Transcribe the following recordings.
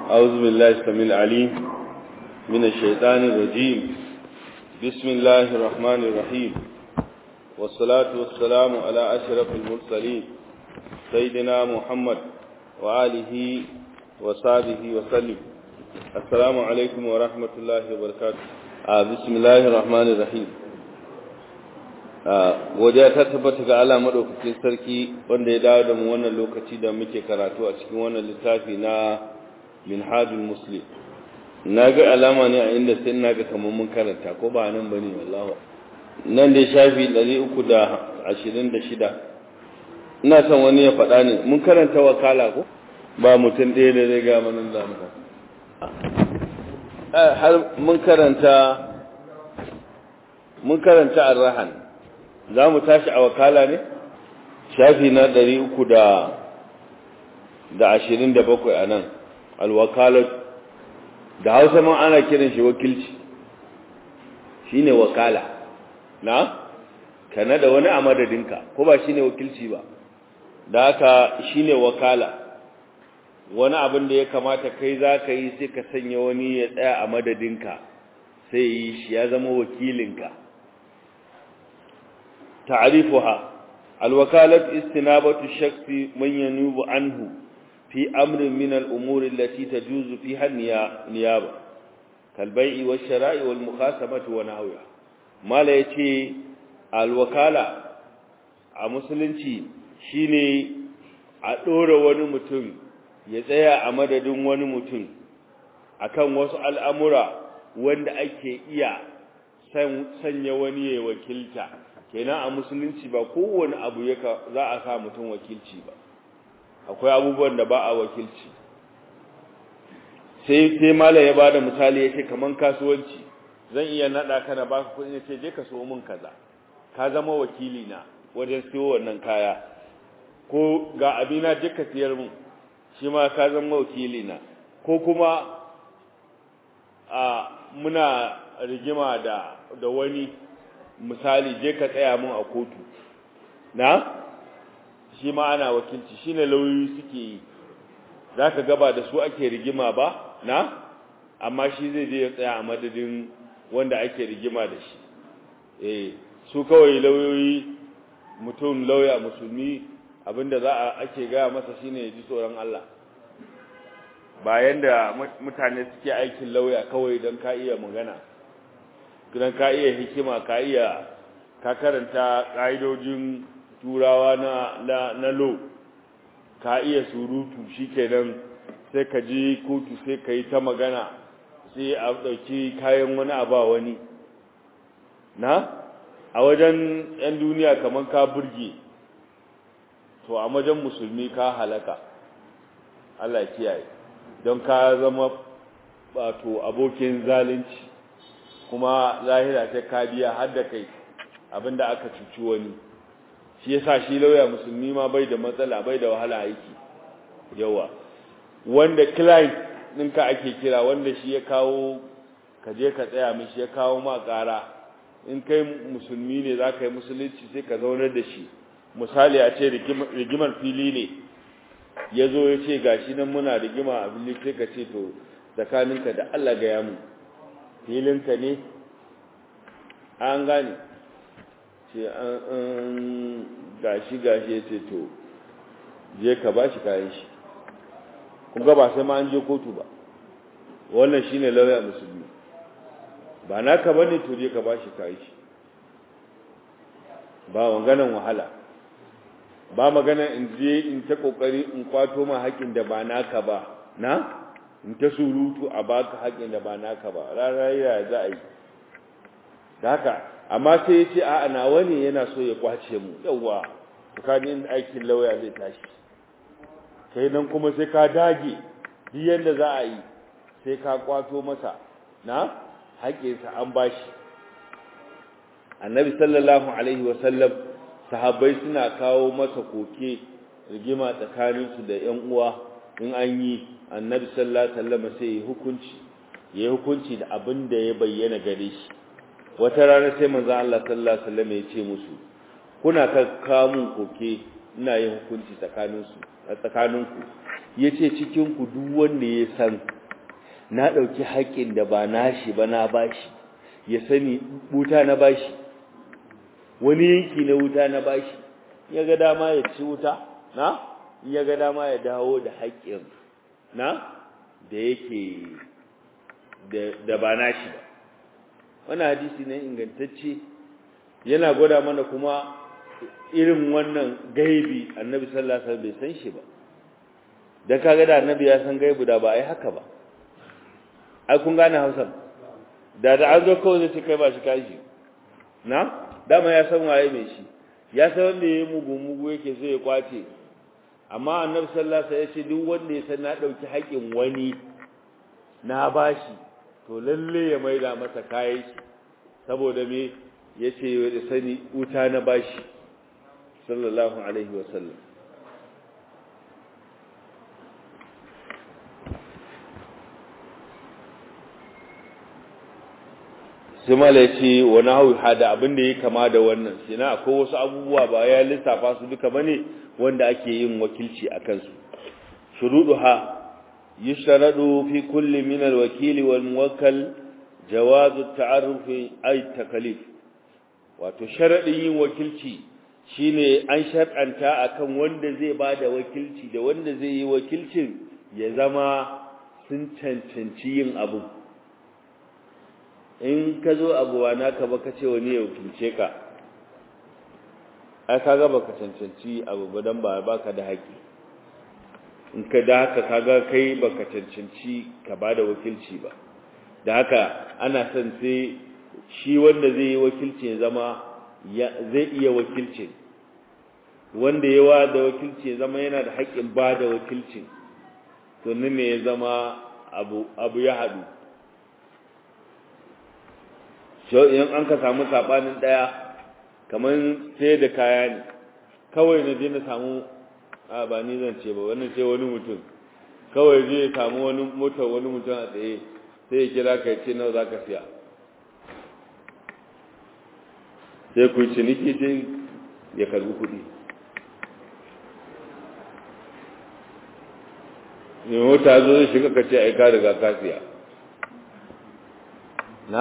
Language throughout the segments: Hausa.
أعوذ بالله السميع العليم من الشيطان الرجيم بسم الله الرحمن الرحيم والصلاة والسلام على أشرف المرسلين سيدنا محمد وآله وصحبه وسلم السلام عليكم ورحمة الله وبركاته آه بسم الله الرحمن الرحيم godiya ta tabbata ga Allah madaukakin sarki wanda ya dawo da mu wannan lokaci da muke karatu a cikin wannan littafi na minhajul muslim na ga alama ne a inda sai na ga kamar mun karanta ko ba nan bane wallahi nan da shafi 326 ina son wani ya faɗa ne mun karanta wakala ko ba mutum ɗaya da zai ga manin zamu har mun karanta mun karanta ar-rahan za mu tashi a wakala ne shafi na ɗari uku da da ashirin da bakwai a nan alwakalar da hausa man ana kiran shi wakilci shi ne wakala na kana da wani a madadinka ko ba shi ne wakilci ba da haka shi ne wakala wani abin da ya kamata kai za ka yi sai ka sanya wani ya tsaya a madadinka sai yi shi ya zama wakilinka تعريفها الوكالة استنابة الشخص من ينوب عنه في أمر من الأمور التي تجوز فيها النيابة كالبيع والشراء والمخاسمة ونحوها ما لا يتي الوكالة a musulunci shine a ɗora wani mutum ya tsaya a madadin wani mutum akan wasu al'amura wanda ake iya sanya wani ya wakilta kenan a musulunci ba kowane abu yaka za a sa mutum wakilci ba akwai abubuwan da ba a wakilci sai sai mala ya bada misali yace kaman kasuwanci zan iya nada ka na baka kudi yace je ka so min kaza ka zama wakili na wajen siyo wannan kaya ko ga abina je ka siyar min shi ma ka zama wakili na ko kuma a muna rigima da da wani misali je ka tsaya mun a kotu na shi ma ana wakilci shi ne lauyoyi suke yi za ka gaba da su ake rigima ba na amma shi zai je ya tsaya a madadin wanda ake rigima da shi eh su kawai lauyoyi mutum lauya musulmi abinda za a ake gaya masa shine ya ji tsoron Allah bayan da mutane suke aikin lauya kawai don ka iya magana idan ka iya hikima ka iya ka karanta ƙa'idojin turawa na na na lo ka iya surutu shikenan sai ka je kotu sai ka yi ta magana sai a ɗauki kayan wani a ba wani na a wajen 'yan duniya kamar ka burge to a wajen musulmi ka halaka Allah kiyaye don ka zama wato abokin zalunci kuma lahira ta kadiya har da kai abinda aka cuci wani shi yasa shi lauya musulmi ma bai da matsala bai da wahala aiki yawa wanda client ɗinka ake kira wanda shi ya kawo ka je ka tsaya mishi ya kawo ma ƙara in kai musulmi ne za ka yi musulunci sai ka zaunar da shi misali a ce rigimar fili ne ya zo ya ce gashi nan muna rigima a fili sai ka ce to tsakaninka da Allah gaya mu filinka ne an gane ce an gashi gashi ya ce to je ka ba shi kayan shi kuma ba sai ma an je kotu ba wannan shi ne lauya musulmi ba naka ba ne to je ka ba shi kayan shi ba wanganan wahala ba magana in je in ta kokari in kwato ma haƙin da ba naka ba na in ta surutu a baka haƙin da ba naka ba raraya za a yi da haka amma sai ya ce a nawa ne yana so ya kwace mu yawwa tsakanin aikin lauya zai tashi kai nan kuma sai ka dage duk yadda za a yi sai ka kwato masa na haƙinsa an bashi annabi sallallahu alaihi wasallam sahabbai suna kawo masa koke rigima tsakaninsu da 'yan uwa in an yi annabi sallallahu alaihi wasallam sai ya hukunci ya hukunci da abin da ya bayyana gare shi wata rana sai manzo Allah sallallahu alaihi wasallam ya ce musu kuna ka kawo mun koke ina yin hukunci tsakaninsu a tsakaninku yace cikin ku duk wanda ya san na ɗauki haƙƙin da ba nashi ba na bashi ya sani wuta na bashi wani yanki na wuta na bashi ya ga dama ya ci wuta na ya ga dama ya dawo da haƙƙin na da yake da ba nashi ba wannan hadisi ne ingantacce yana gwada mana kuma irin wannan gaibi annabi sallallahu alaihi wasallam bai san shi ba dan kaga da annabi ya san gaibu da ba ai haka ba ai kun gane Hausa da da an zo kawai zai kai ba shi kashi na dama ya san waye mai shi ya san wanda yayi mugu mugu yake so ya kwace amma annabi sallallahu alaihi wasallam ya ce duk wanda ya san na dauki haƙin wani na bashi to lalle ya maida masa kayan shi saboda me yace ya sani wuta na bashi sallallahu alaihi wasallam sai mala ya ce wani hau hada abin da ya kama da wannan shi na akwai wasu abubuwa ba ya lissafa su duka bane wanda ake yin wakilci a kansu shuruɗu ha yushtaradu fi kulli min alwakili wal muwakkal jawazu ta'arrufi ay takalif wato sharadin yin wakilci shine an shar'anta akan wanda zai bada wakilci da wanda zai yi wakilcin ya zama sun cancanci yin abu in ka zo abuwa naka baka ce wani ya wakilce ka ai kaga baka cancanci abu ba dan ba baka da haƙi in ka da haka kaga kai baka cancanci ka bada wakilci ba da haka ana son sai shi wanda zai yi wakilci ya zama zai iya wakilcin wanda yawa da wakilci ya zama yana da haƙƙin ba da wakilcin to nan ne ya zama abu abu ya haɗu in an ka samu saɓanin ɗaya kamar sai da kaya ne kawai na je na samu a ba ni zan ce ba wannan ce wani mutum kawai je ya samu wani motar wani mutum a tsaye sai ya kira ka ce nawa za ka siya sai ku ciniki sai ya karbi kuɗi ne mota zo zai shiga ka ce aika daga ka siya na?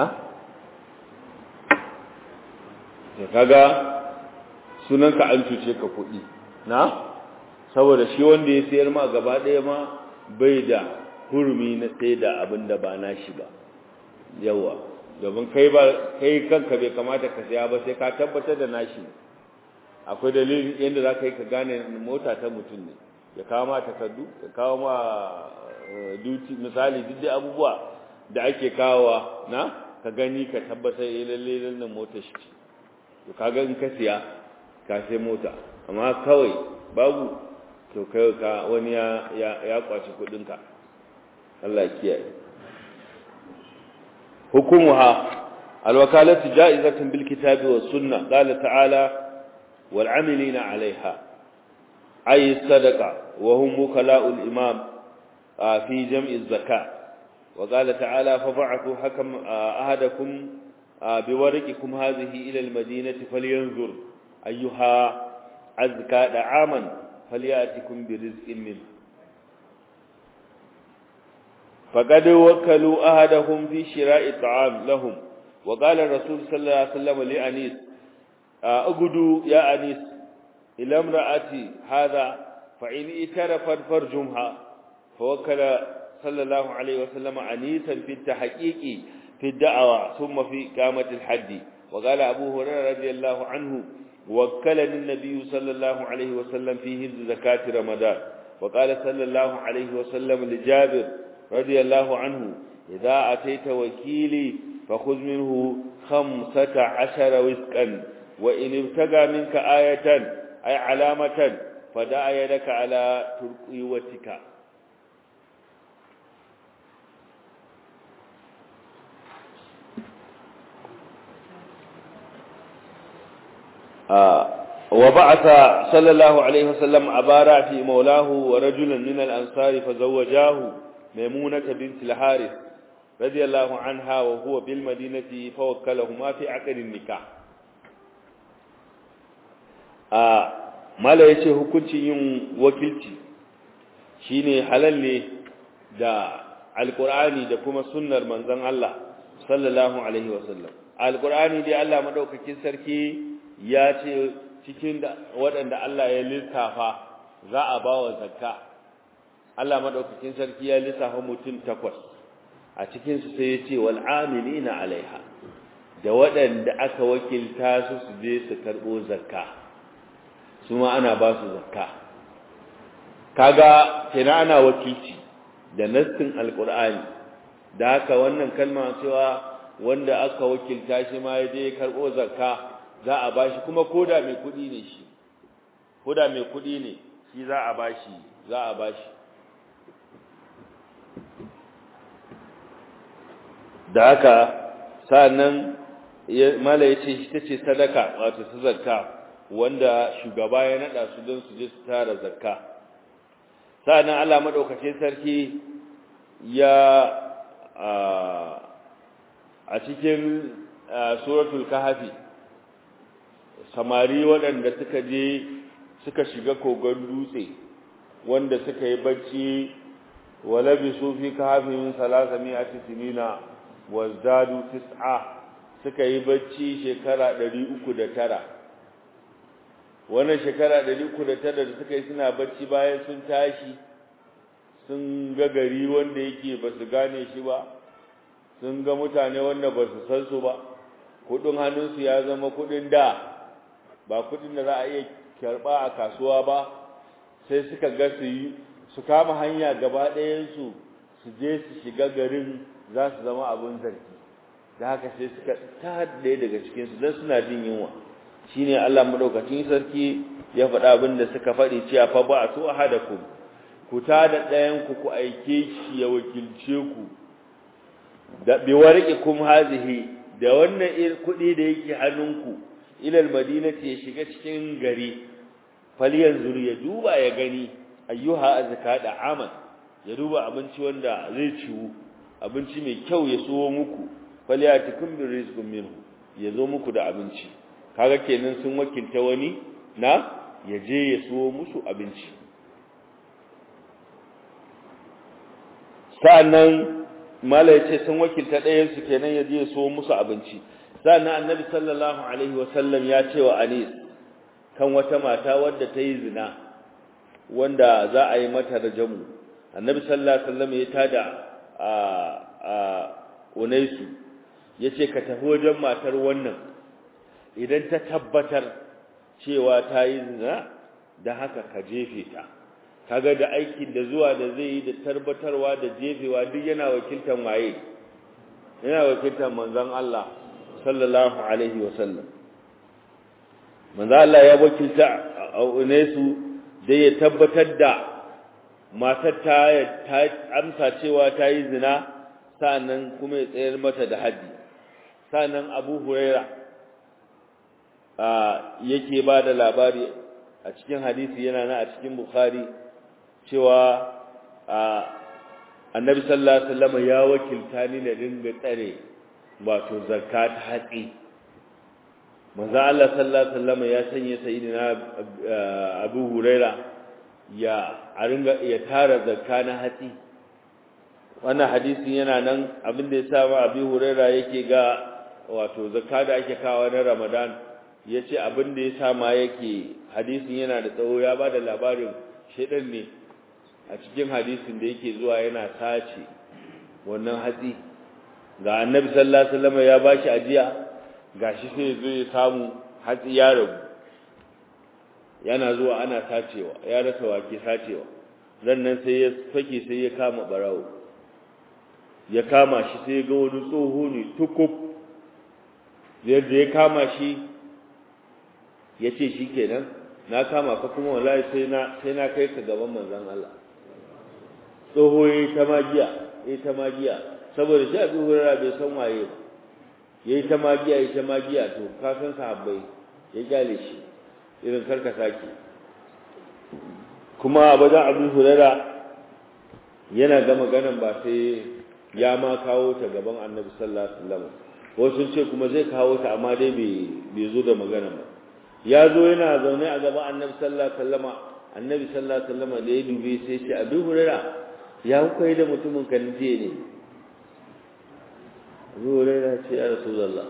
ya kaga sunanka an cuce ka kuɗi na? saboda shi wanda ya sayar ma gaba ɗaya ma bai da hurumi na sai da abin da ba nashi ba yawa domin kai ba kai kanka bai kamata ka saya ba sai ka tabbatar da nashi akwai dalilin yadda za ka yi ka gane mota ta mutum ne ya kawo ma takardu ya kawo ma duty misali duk dai abubuwa da ake kawowa na ka gani ka tabbatar ya lalle lalle mota shi ce to kaga in ka siya ka sai mota amma kawai babu to kai ka wani ya ya kwaci kudin ka Allah kiyaye hukumuha alwakalatu ja'izatun bil kitabi was sunnah qala ta'ala wal 'amilina 'alayha ay sadaqa wa hum wukala'ul imam fi jam'i az-zakat wa qala ta'ala fa ba'athu hakam ahadakum biwarqikum hadhihi ila al-madinati falyanzur ayyuha azka da'aman falyatikum birizqin minhu فقد وكلوا أحدهم في شراء الطعام لهم وقال الرسول صلى الله عليه وسلم لأنيس أقدوا يا أنيس إلى امرأتي هذا فإن اترفت فرجمها فوكل صلى الله عليه وسلم أنيسا في التحقيق في الدعوة ثم في قامة الحد وقال أبو هريرة رضي الله عنه وكلني النبي صلى الله عليه وسلم في هبز زكاة رمضان وقال صلى الله عليه وسلم لجابر رضي الله عنه إذا أتيت وكيلي فخذ منه خمسة عشر وسقا وإن ابتغى منك آية أي علامة فدع يدك على ترقيوتك آه وبعث صلى الله عليه وسلم عبارة في مولاه ورجلا من الأنصار فزوجاه ميمونة بنت الحارث رضي الله عنها وهو بالمدينة فوكلهما في عقد النكاح آه ما لا يشي hukuncin yin wakilci shine halal ne da alqur'ani da kuma sunnar manzon Allah sallallahu alaihi wasallam alqur'ani dai Allah madaukakin sarki ya ce cikin waɗanda Allah ya lissafa za a bawa zakka Allah madaukakin sarki ya lissafa mutum takwas a cikin su sai ya ce wal amilina alaiha da waɗanda aka wakilta su su je su karɓo zakka su ma ana ba su zakka kaga kenan ana wakilci da nassin alqur'ani da haka wannan kalma cewa wanda aka wakilta shi ma ya je karɓo zakka za a bashi kuma koda mai kuɗi ne shi koda mai kuɗi ne shi za a bashi za a bashi da haka sa'annan mala yace shi tace sadaka wato su zakka wanda shugaba ya nada su don su je su tara zakka sa'annan Allah madaukakin sarki ya a cikin suratul kahfi samari waɗanda suka je suka shiga kogon dutse wanda suka yi bacci walabisu fi kahfihim salasami'ati sinina wazdadu tis'a suka yi bacci shekara 309 wannan shekara 309 da suka yi suna bacci bayan sun tashi sun ga gari wanda yake ba su gane shi ba sun ga mutane wanda ba su san su ba kudin hannunsu ya zama kudin da ba kudin da za a iya karba a kasuwa ba sai suka ga su yi su kama hanya gaba ɗayansu su je su shiga garin za su zama abin zargi da haka sai suka ta ɗaya daga cikinsu don suna jin yunwa shi ne Allah maɗaukacin sarki ya faɗa abin da suka faɗi cewa fa ba a so a hada ku ku ta da ɗayanku ku aike shi ya wakilce ku da bi warqi kum hazihi da wannan kuɗi da yake hannunku ilal madinati ya shiga cikin gari falyanzur ya duba ya gani ayyuha azka da aman ya duba abinci wanda zai ciwu abinci mai kyau ya so muku falyatikum bi rizqin minhu ya zo muku da abinci kaga kenan sun wakilta wani na ya je ya so musu abinci sa'annan mala yace sun wakilta ɗayan su kenan ya je ya so musu abinci sa'annan annabi sallallahu alaihi wasallam ya ce wa anis kan wata mata wadda ta yi zina wanda za a yi mata rajamu annabi sallallahu alaihi wasallam ya tada a a unaisu yace ka tafi wajen matar wannan idan ta tabbatar cewa ta yi zina da haka ka jefe ta kaga da aikin da zuwa da zai yi da tabbatarwa da jefewa duk yana wakiltan waye yana wakiltan manzon Allah sallallahu alaihi wasallam manzon Allah ya wakilta unaisu da ya tabbatar da matar ta amsa cewa ta yi zina sa'annan kuma ya tsayar mata da haddi sa'annan abu huraira yake ba da labari a cikin hadisi yana na a cikin bukhari cewa annabi sallallahu alaihi wasallam ya wakilta ni da dinga tsare wato zakka ta hatsi manzo Allah sallallahu alaihi wasallam ya sanya sayyidina Abu Huraira ya a ringa ya tara zakka na hatsi wannan hadisin yana nan abin da yasa ma Abu Huraira yake ga wato zakka da ake kawo na Ramadan yace abin da yasa ma yake hadisin yana da tsawo ya bada labarin shedan ne a cikin hadisin da yake zuwa yana sace wannan hatsi ga Annabi sallallahu alaihi wasallam ya bashi ajiya gashi sai zo ya samu hatsi ya rabu yana zuwa ana sacewa ya rasa wake sacewa nan sai ya fake sai ya kama barawo ya kama shi sai ga wani tsoho ne tukub yadda ya kama shi ya ce shi kenan na kama ka kuma wallahi sai na sai na kai ka gaban manzon Allah tsoho ya yi ta magiya ya yi ta magiya saboda shi abin hurara bai san waye ba ya yi ta magiya ya yi ta magiya to ka san sahabbai ya kyale shi irin karka sake kuma abadan abin hurara yana ga maganan ba sai ya ma kawo ta gaban annabi sallallahu alaihi wasallam wasu ce kuma zai kawo ta amma dai bai zo da magana ba ya zo yana zaune a gaban annabi sallallahu alaihi wasallama annabi sallallahu alaihi wasallama da ya dube sai ce abin hurara ya kuka yi da mutumin kan jiya ne zuwa raina ce ya rasu zalla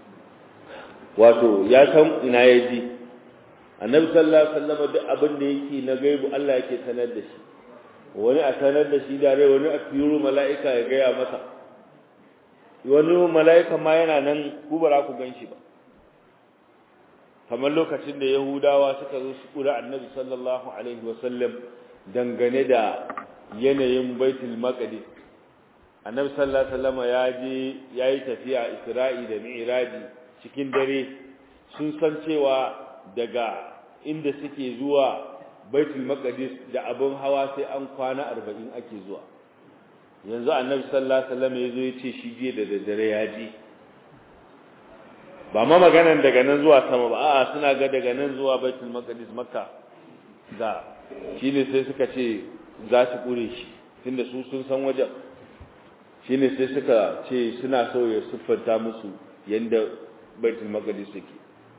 wato ya san ina ya ji annabi sallallahu alaihi wasallam duk abin da yake na gaibu Allah yake sanar da shi wani a sanar da shi dare wani a turo mala'ika ya gaya masa wani mala'ika ma yana nan ku ba ku gan shi ba kamar lokacin da yahudawa suka zo su kura annabi sallallahu alaihi wasallam dangane da yanayin baitul maqdis annabi sallallahu alaihi wasallam ya je yayi tafiya isra'i da mi'raji cikin dare sun san cewa daga inda suke zuwa baitul maqdis da abin hawa sai an kwana 40 ake zuwa yanzu annabi sallallahu alaihi wasallam yazo yace shi je da daddare ya ji ba ma maganan daga nan zuwa sama ba a'a suna ga daga nan zuwa baitul maqdis makka da shine sai suka ce za su kure shi tunda su sun san wajen shine sai suka ce suna so ya siffanta musu yanda baitul maqdis yake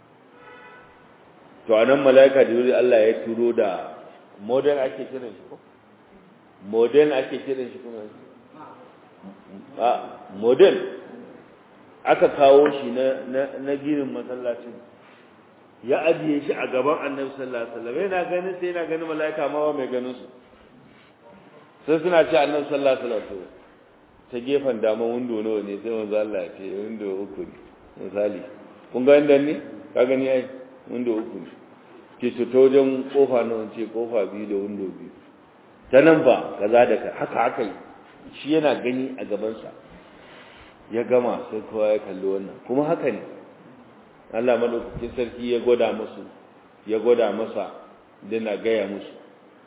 to anan malaika jibril Allah ya turo da modern ake kiran shi ko modern ake kiran shi kuma a modern aka kawo shi na na ginin masallacin ya ajiye shi a gaban annabi sallallahu alaihi wasallam yana ganin sai yana ganin malaika ma mai ganin su sai suna ce annabi sallallahu alaihi wasallam ta gefen dama windo nawa ne sai manzo Allah ya ce windo uku ne misali kun ga inda ne ka gani ai windo uku ne ke su ta wajen kofa nawa ce kofa biyu da windo biyu ta nan ba kaza da haka haka yi shi yana gani a gabansa ya gama sai kowa ya kalli wannan kuma haka ne Allah madaukakin sarki ya gwada musu ya gwada masa dana gaya musu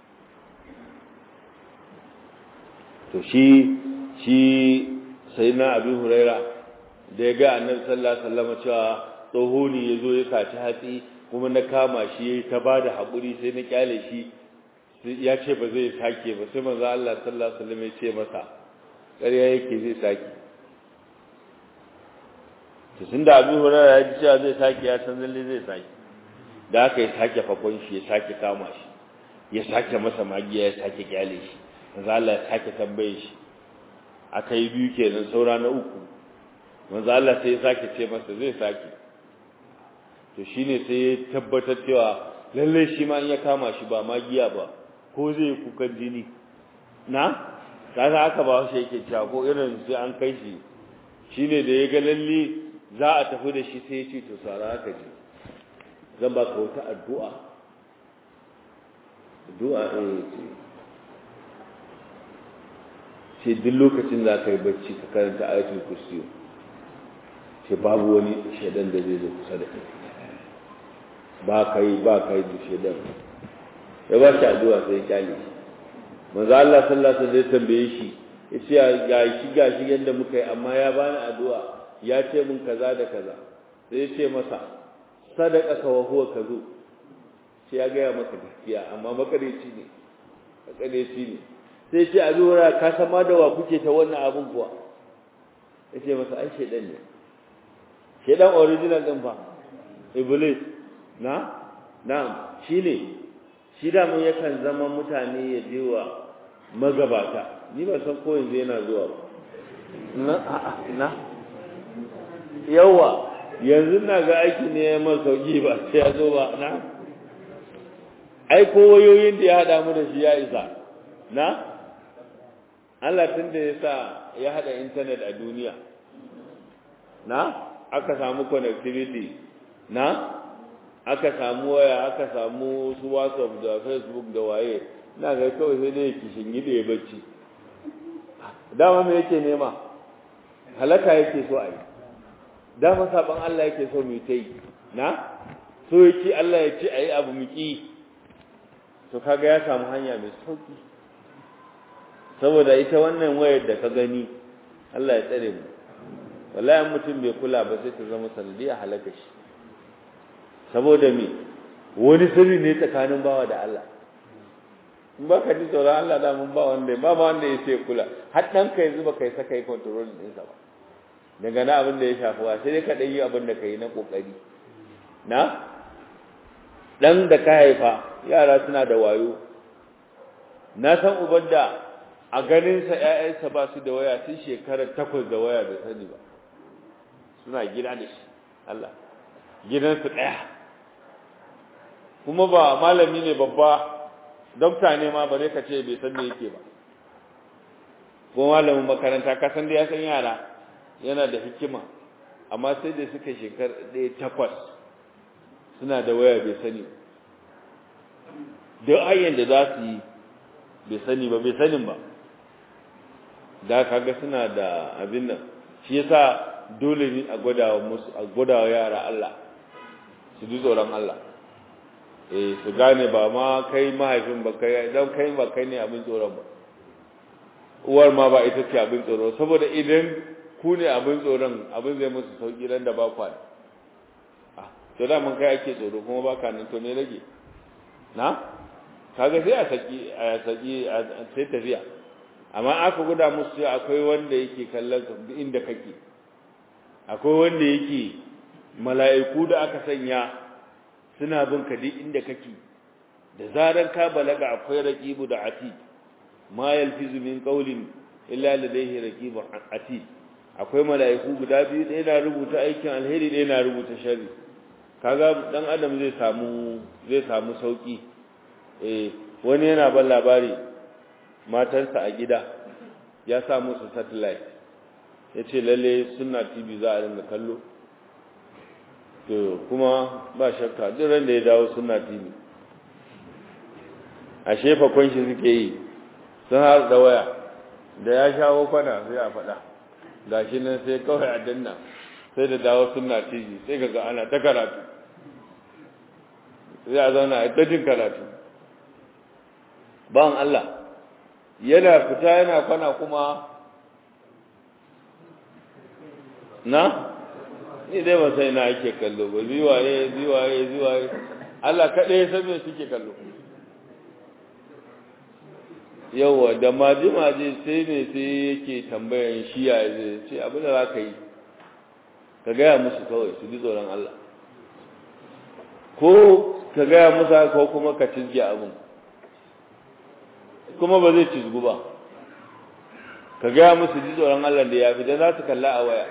to shi shi sai na abin huraira da ya ga annabi sallallahu alaihi wasallam cewa tsoho ne ya zo ya saci hatsi kuma na kama shi ta ba da haƙuri sai na kyale shi ya ce ba zai sake ba sai manzo Allah sallallahu alaihi wasallam ya ce masa ƙarya yake zai sake to tunda abin huraira ya ji cewa zai sake ya san lalle zai sake da aka ya sake fakon shi ya sake kama shi ya sake masa magiya ya sake kyale shi manzo Allah ya sake tambaye shi aka yi biyu kenan saura na uku manzo Allah sai ya sake ce masa zai sake to shine sai ya tabbatar cewa lalle shi ma in ya kama shi ba magiya ba ko zai kukan jini na kaga aka ba shi yake cewa ko irin sai an kai shi shine da ya ga lalle za a tafi da shi sai ya ce to sara haka ji zan ba ka wata addu'a addu'a eh ce duk lokacin da ka yi bacci ka karanta ayatul kursiyo ce babu wani shaidan da zai zo kusa da kai ba ka yi ba ka yi da shaidan ya ba shi addu'a sai ya kyale shi manzo Allah sallallahu alaihi wasallam tambaye shi ya ce ga shi ga shi yanda muka yi amma ya bani addu'a ya ce mun kaza da kaza sai ya ce masa sadaqaka wa huwa kazu sai ya ga maka gaskiya amma makareci ne makareci ne sai ce a zuwa ka san ma da wa kuke ta wannan abin kuwa ya ce masa ai shaidan ne shaidan original din fa iblis na na'am shi ne shi da mun yakan zama mutane ya je wa magabata ni ba san ko yanzu yana zuwa ba na a'a na yawa yanzu na ga aiki ne ya masa sauki ba sai ya zo ba na ai ko wayoyin da ya hada mu da shi ya isa na Allah tun da ya sa ya haɗa intanet a duniya na aka samu connectivity na aka samu waya aka samu su whatsapp da facebook da waye na ga kawai sai dai kishin gida ya bacci dama me yake nema halaka yake so a yi dama saban Allah yake so mu ta yi na so yake Allah ya ce a yi abu mu ki to kaga ya samu hanya mai sauki saboda ita wannan wayar da ka gani Allah ya tsare mu wallahi mutum bai kula ba sai ta zama sanadiya halaka shi saboda me wani sirri ne tsakanin bawa da Allah in ba ka ji tsoron Allah da mun ba wanda ba ba wanda ya sai kula har dan kai zuba kai saka yi control din sa ba daga na abin da ya shafi wa sai dai ka dai yi abin da kai na kokari na dan da ka haifa yara suna da wayo na san uban da a ganinsa ‘ya'yansa ba su da waya tun shekarar takwas da waya da sani ba suna gida da shi Allah gidansu ɗaya kuma ba malami ne babba dokta ne ma bare ka ce bai san me yake ba ko malamin makaranta ka san da ya san yara yana da hikima amma sai da suka shekar ɗaya takwas suna da waya bai sani duk hanyar da za su yi bai sani ba bai sanin ba da kaga suna da abin nan shi yasa dole ne a gwadawa musu a gwadawa yara Allah su ji tsoron Allah eh su gane ba ma kai mahaifin ba kai dan kai ba kai ne abin tsoron ba uwar ma ba ita ce abin tsoro saboda idan ku ne abin tsoron abin zai musu sauki ran da ba kwa ah to da mun kai ake tsoro kuma ba ka nan to ne rage na kaga sai a saki a saki sai tafiya amma aka guda musu akwai wanda yake kallon ka inda kake akwai wanda yake mala'iku da aka sanya suna bin ka duk inda kake da zaran ka balaga akwai raqibu da ati ma yalfizu min qawlin illa ladayhi raqibun ati akwai mala'iku guda biyu ɗaya na rubuta aikin alheri ɗaya na rubuta sharri kaga dan adam zai samu zai samu sauki eh wani yana ban labari matarsa a gida ya sa musu satellite ya ce lalle suna tv za a ringa kallo to kuma ba shakka duk ran da ya dawo suna tv a shefa kwanshi suke yi sun har da waya da ya shawo kwana sai a faɗa gashi nan sai kawai a danna sai da dawo suna tv sai ga ana ta karatu sai a zauna a tajin karatu ban Allah yana fita yana kwana kuma na ni dai ba sai na ake kallo ba ziwaye ziwaye ziwaye Allah kaɗai san me suke kallo yawa da maji-maji sai ne sai yake tambayan shi ya zai ce abin da za ka yi ka gaya musu kawai su ji tsoron Allah ko ka gaya musu ko kuma ka cizge abin kuma ba zai cizgu ba ka gaya musu ji tsoron Allah da ya fi da za su kalla a waya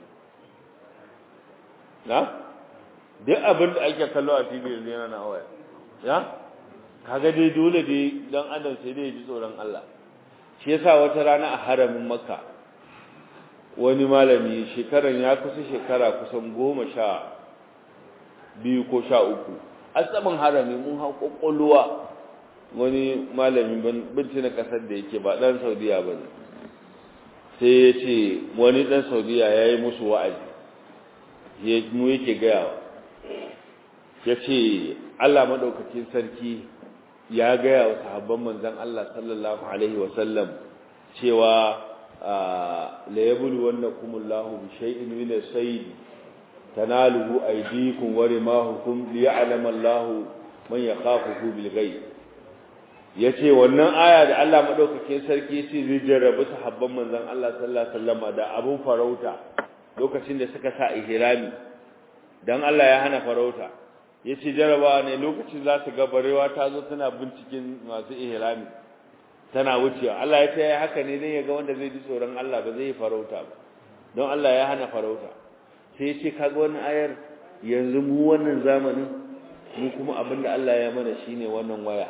na duk abin da ake kallo a tv yanzu yana na waya ya kaga dai dole dai dan adam sai dai ji tsoron Allah shi yasa wata rana a haramin makka wani malami shekaran ya kusa shekara kusan goma sha biyu ko sha uku a saman harami mun hau kwakwalwa wani malami binci na kasar da yake ba dan saudiya ba ne sai ya ce wani dan saudiya ya yi musu wa'azi mu yake gayawa ya ce allah maɗaukakin sarki ya gaya wa sahabban manzan allah sallallahu alaihi wasallam cewa la yabulu wannakumullahu bi shay'in min as-sayd tanaluhu aydikum wa rimahukum liya'lama allahu man yakhafuhu bil ghaib ya ce wannan aya da Allah maɗaukakin sarki ce zai jarrabi sahabban manzan Allah sallallahu Alaihi wasallama da abin farauta lokacin da suka sa ihrami don Allah ya hana farauta ya ce jarrabawa ne lokacin za su ga barewa ta zo tana binciken masu ihrami tana wucewa Allah ya ce ya haka ne don ya ga wanda zai ji tsoron Allah ba zai yi farauta ba don Allah ya hana farauta sai ya ce kaga wannan ayar yanzu mu wannan zamanin mu kuma abin da Allah ya mana shine wannan waya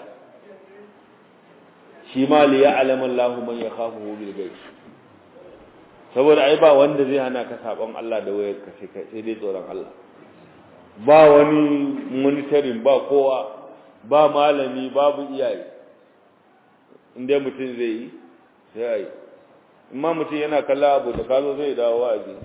shi ma li ya'lamu Allahu man yakhafuhu bil ghaib saboda ai ba wanda zai hana ka sabon Allah da wayar ka sai kai sai dai tsoron Allah ba wani monitoring ba kowa ba malami babu iyaye inda mutum zai yi sai ai amma mutum yana kalla abu da kazo zai dawo wa'azi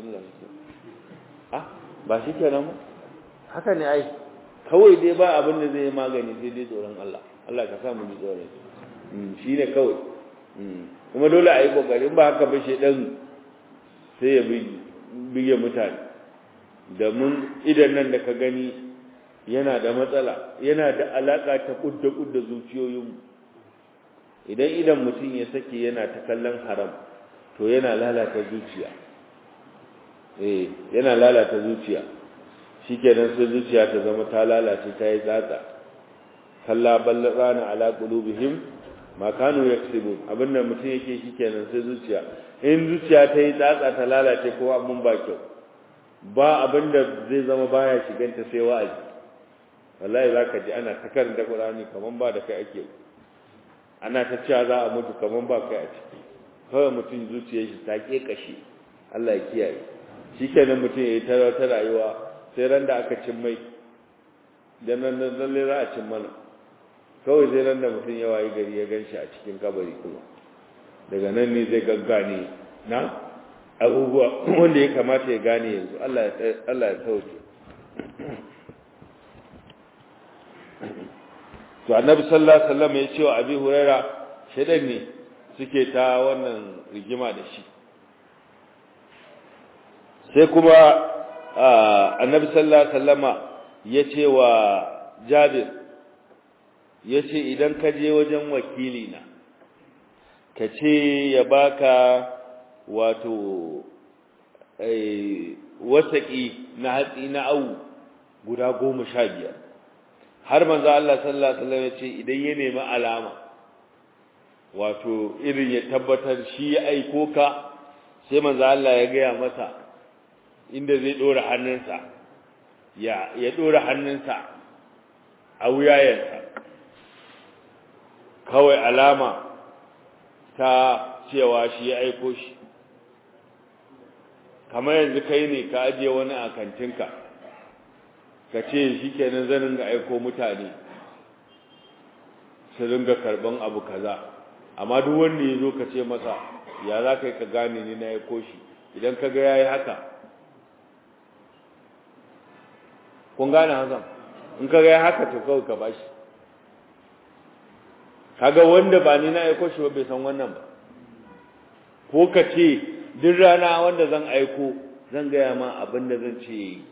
ah ba shi kenan ba haka ne ai kawai dai ba abin da zai magani sai dai tsoron Allah Allah ka sa mu ji tsoron shi ne kawai kuma dole a yi ƙoƙarin ba haka ba ɗan sai ya bige mutane da mun idan nan da ka gani yana da matsala yana da alaƙa ta ƙudda-ƙudda zuciyoyinmu idan idan mutum ya sake yana ta kallon haram to yana lalata zuciya eh yana lalata zuciya shi kenan sai zuciya ta zama ta lalace ta yi tsatsa kalla ballana ala qulubihim ma kanu yaksubu abinda mutum yake shikenan sai zuciya in zuciya ta yi tsatsa ta lalace ko abun ba kyau ba abinda zai zama baya shiganta sai wa'azi wallahi zaka ji ana ta karanta Qur'ani kaman ba da kai ake ana ta cewa za a mutu kaman ba kai a ciki kawai mutum zuciyar shi ta kashe Allah ya kiyaye shikenan mutum yayi ta ta rayuwa sai ran da aka cin mai dan nan lalle za a cin mana kawai sai ran da mutum ya wayi gari ya ganshi a cikin kabari kuma daga nan ne zai gaggane na abubuwa wanda ya kamata ya gane yanzu Allah ya Allah ya sauke to annabi sallallahu alaihi wasallam ya ce wa abi huraira shedan ne suke ta wannan rigima da shi sai kuma annabi sallallahu alaihi wasallama ya ce wa jabir ya ce idan ka je wajen wakili na ka ce ya baka wato wasaƙi na hatsi na awu guda goma sha biyar har manzo Allah sallallahu alaihi wasallam ya ce idan ya nemi alama wato irin ya tabbatar shi ya aiko ka sai manzo Allah ya gaya masa inda zai dora hannunsa ya ya dora hannunsa a wuyayensa kawai alama ta cewa shi ya aiko shi kamar yanzu kai ne ka ajiye wani a kantinka ka ce shi kenan zan ringa aiko mutane su ringa karban abu kaza amma duk wanda ya zo ka ce masa ya za ka yi ka gane ni na aiko shi idan ka ga ya yi haka kun gane hasan in ka ga ya haka to kawai ka bashi kaga wanda ba ni na aiko shi ba bai san wannan ba ko ka ce duk rana wanda zan aiko zan gaya ma abin da zan ce yi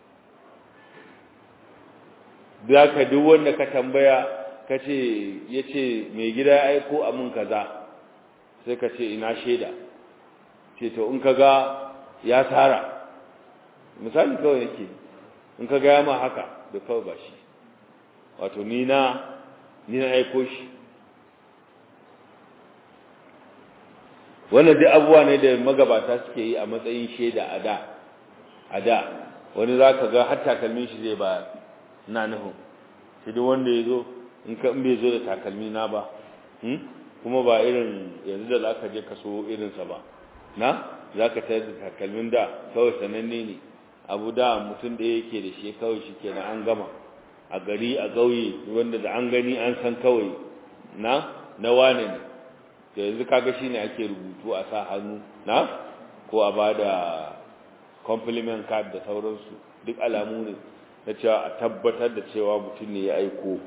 za ka duk wanda ka tambaya ka ce ya ce mai gida ya aiko a mun kaza sai ka ce ina shaida ce to in ka ga ya tara misali kawai yake in ka gaya ma haka da kawai ba shi wato ni na ni na aiko shi wannan duk abubuwa ne da magabata suke yi a matsayin shaida a da a da wani za ka ga har takalmin shi zai ba na nufin shi duk wanda ya zo in ka in bai zo da takalmi na ba kuma ba irin yanzu da za ka je ka so irinsa ba na za ka tayar da takalmin da kawai sananne ne abu da mutum da yake da shi kawai shi kenan an gama a gari a ƙauye wanda da an gani an san kawai na na wane ne da yanzu kaga shine ake rubutu a sa hannu na ko a bada compliment card da sauransu duk alamu ne na cewa a tabbatar da cewa mutum ne ya aiko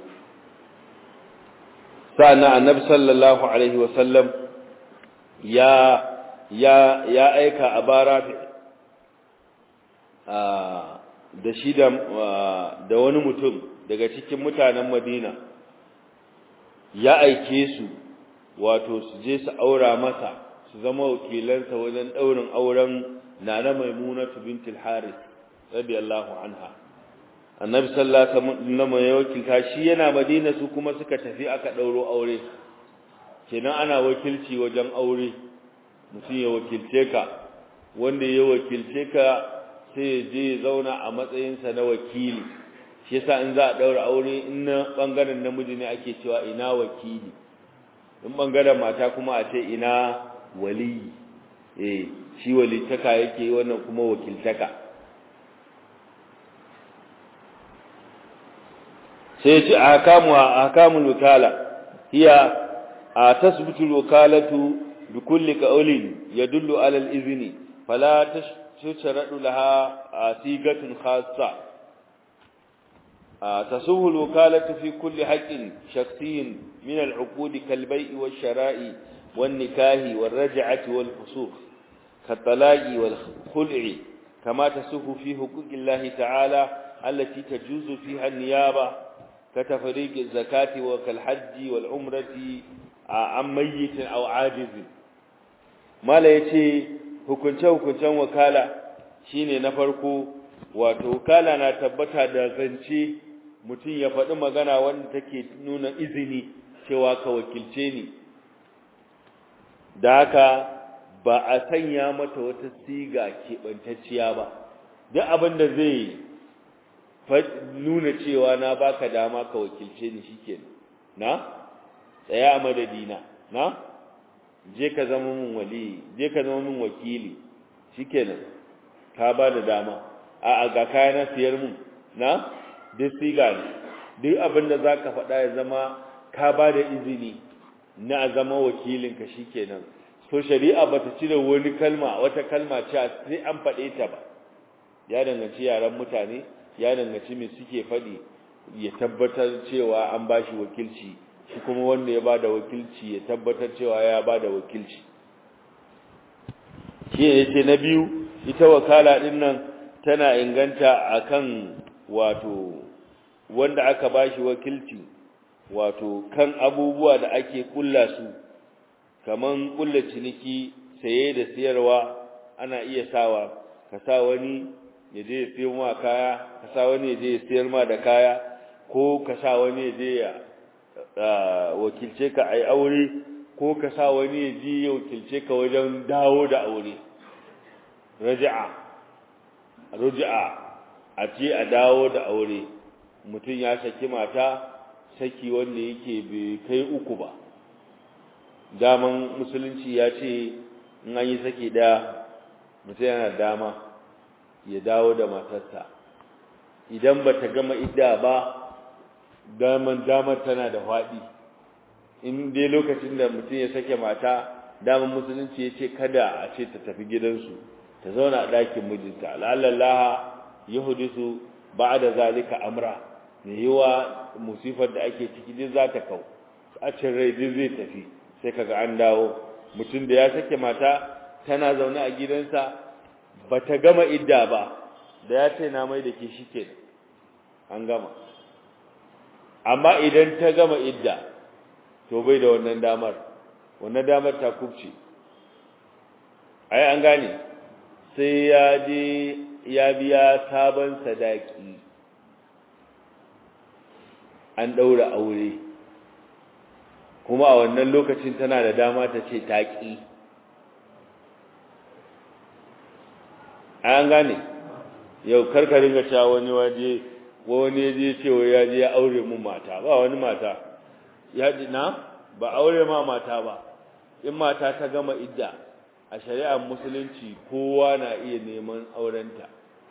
sa'annan annabi sallallahu alaihi wasallam ya ya ya aika a barafi da shi da da wani mutum daga cikin mutanen Madina ya aike su wato su je su aura masa su zama wakilansa wajen daurin auren nana maimunatu bintul haris radiyallahu anha annabi sallallahu alaihi wasallam ya wakilta shi yana madina su kuma suka tafi aka dauro aure kenan ana wakilci wajen aure mutum ya wakilce ka wanda ya wakilce ka sai ya je ya zauna a matsayinsa na wakili shi yasa in za a daura aure in na bangaren namiji ne ake cewa ina wakili in bangaren mata kuma a ce ina wali eh shi walitaka yake wannan kuma wakiltaka sai ya ce ahkamu ahkamul wakala hiya tasbutu alwakalatu bikulli qawlin yadullu ala al-izni fala tushradu laha sigatun khassa تصوه الوكالة في كل حق شخصي من العقود كالبيع والشراء والنكاه والرجعة والفسوق كالطلاق والخلع كما تسوه في حقوق الله تعالى التي تجوز فيها النيابة كتفريق الزكاة وكالحج والعمرة عن ميت أو عاجز ما لا يتي hukunce hukuncen wakala shine na farko wato wakala na tabbata da zance mutum ya faɗi magana wanda take nuna izini cewa ka wakilce ni da haka ba a sanya mata wata siga keɓantacciya ba duk abin da zai nuna cewa na baka dama ka wakilce ni shikenan na tsaya a madadina na je ka zama min wali je ka zama min wakili shikenan ka ba da dama a a ga kaya na siyar mun na duk siga ne duk abin da za ka faɗa ya zama ka ba da izini na zama wakilinka shikenan so shari'a ba ta cire wani kalma wata kalma ce sai an faɗe ta ba ya danganci yaran mutane ya danganci me suke faɗi ya tabbatar cewa an bashi wakilci shi kuma wanda ya bada wakilci ya tabbatar cewa ya bada wakilci shi ne yace na biyu ita wakala din nan tana inganta akan wato wanda aka bashi wakilci wato kan abubuwa da ake kulla su kaman kulla ciniki saye da siyarwa ana iya sawa ka sa wani ya je ya siyo ma kaya ka sa wani ya je ya siyar ma da kaya ko ka sa wani ya je ya wakilce ka ai aure ko ka sa wani ya je ya wakilce ka wajen dawo da aure raja'a raja'a a ce a dawo da aure mutum ya saki mata saki wanda yake bai kai uku ba daman musulunci ya ce in an yi saki daya mutum yana dama ya dawo da matarsa idan ba ta gama idda ba daman damar tana da faɗi in dai lokacin da mutum ya sake mata daman musulunci ya ce kada a ce ta tafi gidansu ta zauna a ɗakin mijinta la'allallaha ya hudisu ba da zalika amra mai yiwa musifar da ake ciki duk za ta kau cin rai duk zai tafi sai kaga an dawo mutum da ya sake mata tana zaune a gidansa ba ta gama idda ba da ya ce na mai da ke shi ke an gama amma idan ta gama idda to bai da wannan damar wannan damar ta kubce ai an gane sai ya je ya biya sabon sadaki an ɗaura aure kuma a wannan lokacin tana da dama ta ce taƙi an gane yau karkarin ga cewa wani waje wani ya je cewa ya je ya aure mun mata ba wani mata ya ji na ba aure ma mata ba in mata ta gama idda a shari'ar musulunci kowa na iya neman aurenta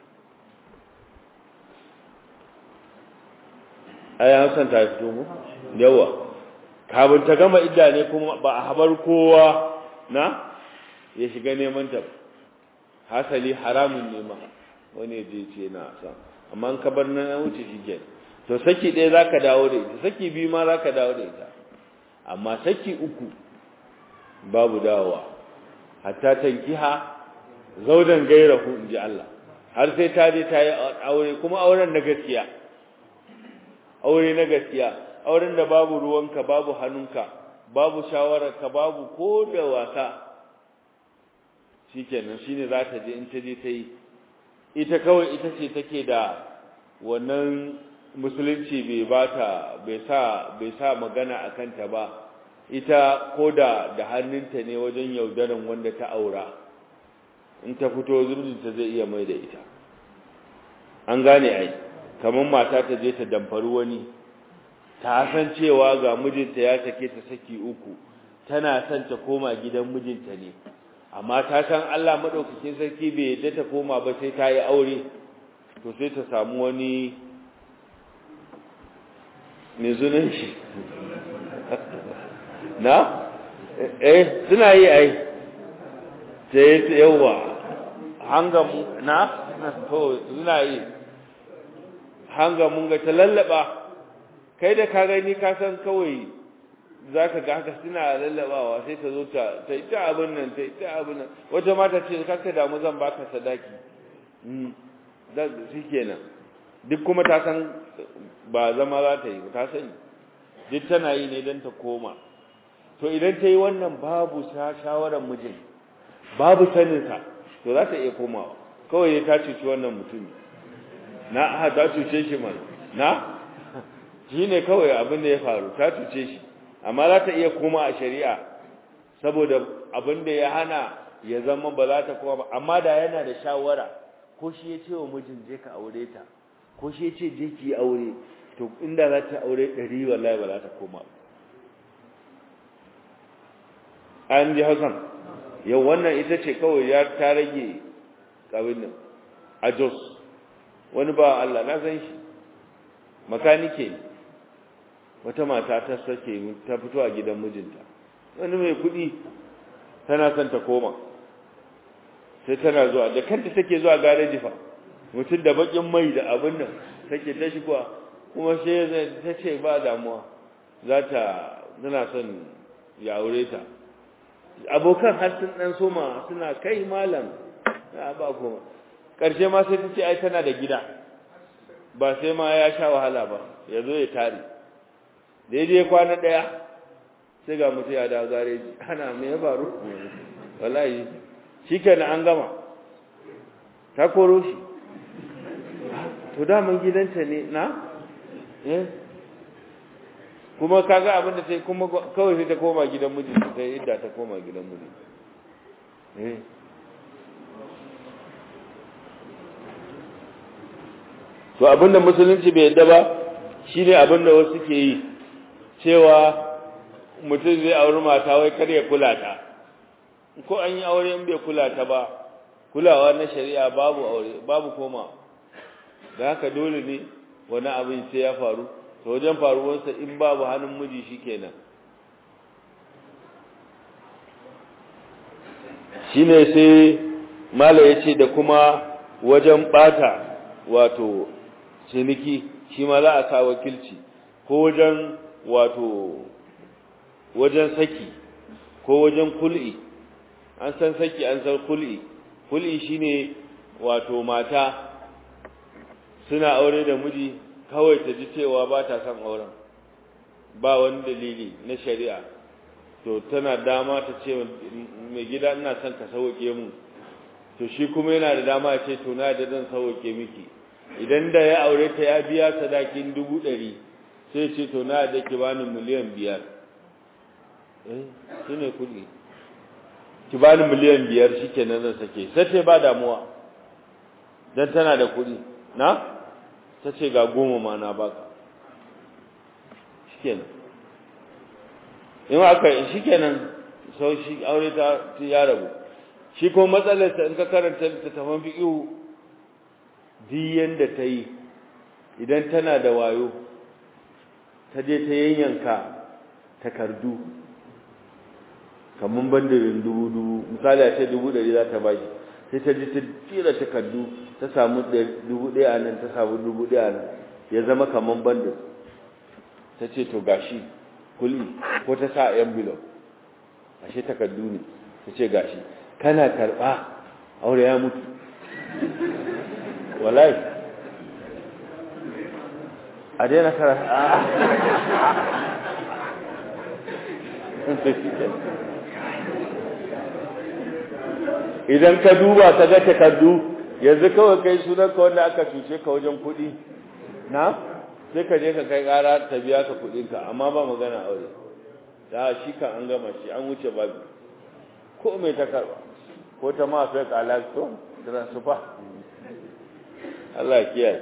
ai an san ta fito mu yawa kafin ta gama idda ne kuma ba a habar kowa na ya shiga neman ta hasali haramun nema wani je ce na san amma an ka bar nan wuce shi ke to saki ɗaya zaka dawo da ita saki biyu ma zaka dawo da ita amma saki uku babu dawowa hatta tankiha zaudan gairahu inji Allah har sai ta je ta yi aure kuma auren na gaskiya aure na gaskiya auren da babu ruwanka babu hannunka babu shawararka babu ko da wasa shikenan shine za ta je in ta je ta yi ita kawai ita ce take da wannan musulunci bai bata bai sa bai sa magana akan ta ba ita koda da hannunta ne wajen yaudaran wanda ta aura in ta fito zubinta zai iya mai da ita an gane ai kamar mata ta je ta damfari wani ta san cewa ga mijinta ya sake ta saki uku tana son ta koma gidan mijinta ne amma ta san Allah madaukakin sarki bai yadda ta koma ba sai ta yi aure to sai ta samu wani mai zunan shi na eh suna yi ai sai yawa hanga na to suna yi hanga mun ga ta lallaba kai da ka gani ka san kawai zaka ga haka suna lallabawa sai ta zo ta ta ita abin nan ta ita abin nan wata mata ce kaka damu zan baka sadaki mm da shikenan duk kuma ta san ba zama za ta yi ta sani duk tana yi ne don ta koma to idan ta yi wannan babu shawarar mijin babu saninsa to za ta iya komawa kawai ta cuci wannan mutum na aha ta cuce shi man na shi ne kawai abin da ya faru ta cuce shi amma za ta iya koma a shari'a saboda abin da ya hana ya zama ba za ta koma ba amma da yana da shawara ko shi ya ce wa mijin je ka aure ta ko shi ya ce je ki aure to inda za ta aure ɗari wallahi ba za ta koma an ji hausan yau wannan ita ce kawai ya ta rage ƙabin nan a jos wani ba Allah na san shi makanike wata mata ta sake ta fito a gidan mijinta wani mai kuɗi tana son ta koma sai tana zuwa da kanta take zuwa gareji fa mutum da bakin mai da abin nan take ta shigowa kuma sai ta ce ba damuwa za ta tana son ya aure ta abokan har sun dan soma suna kai malam a ba kuma karshe ma sai ta ce ai tana da gida ba sai ma ya sha wahala ba ya zo ya tare daidai kwana daya sai ga mutum ya dawo gareji ana me ya faru wallahi shi kenan an gama ta koro shi to daman gidanta ne na eh kuma kaga abin da sai kuma kawai sai ta koma gidan miji sai idda ta koma gidan miji eh to abinda musulunci bai yadda ba shine abinda wasu ke yi cewa mutum zai auri mata wai kar ya kula ta ko an yi aure in bai kula ta ba kulawa na shari'a babu aure babu koma da haka dole ne wani abin sai ya faru to wajen faruwarsa in babu hannun miji shikenan shine sai mala yace da kuma wajen bata wato ciniki shi ma za a sa wakilci ko wajen wato wajen saki ko wajen kul'i an san saki an san kul'i kul'i shine wato mata suna aure da miji kawai ta ji cewa ba ta son auren ba wani dalili na shari'a to tana dama ta ce mai gida ina son ka sauke mu to shi kuma yana da dama ya ce to na da zan sauke miki idan da ya aure ta ya biya sadakin dubu ɗari sai ce to na da ki bani miliyan biyar eh shi ne kuɗi ki bani miliyan biyar shi ke nan zan sake sai ce ba damuwa don tana da kuɗi na ta ce ga goma ma na baka shi ke nan in aka shi ke nan sau shi aure ta ya rabu shi ko matsalarsa in ka karanta littattafan fiƙihu duk yanda ta yi idan tana da wayo ta je ta yanyanka takardu kamar bandirin dubu dubu misali a ce dubu ɗari za ta bashi sai ta ji ta tsira takardu ta samu dubu ɗaya a nan ta samu dubu ɗaya a nan ya zama kamar bandir ta ce to gashi kuli ko ta sa envelope ashe takardu ne ta ce gashi kana karɓa aure ya mutu wallahi a daina kara idan ka duba ka ga takardu yanzu kawai kai sunan ka wanda aka cuce ka wajen kuɗi na sai ka je ka kai ƙara ta biya ka kuɗinka amma ba magana aure da shi kan an gama shi an wuce babu ko mai ta karba ko ta ma fake alaƙo transfer Allah kiyaye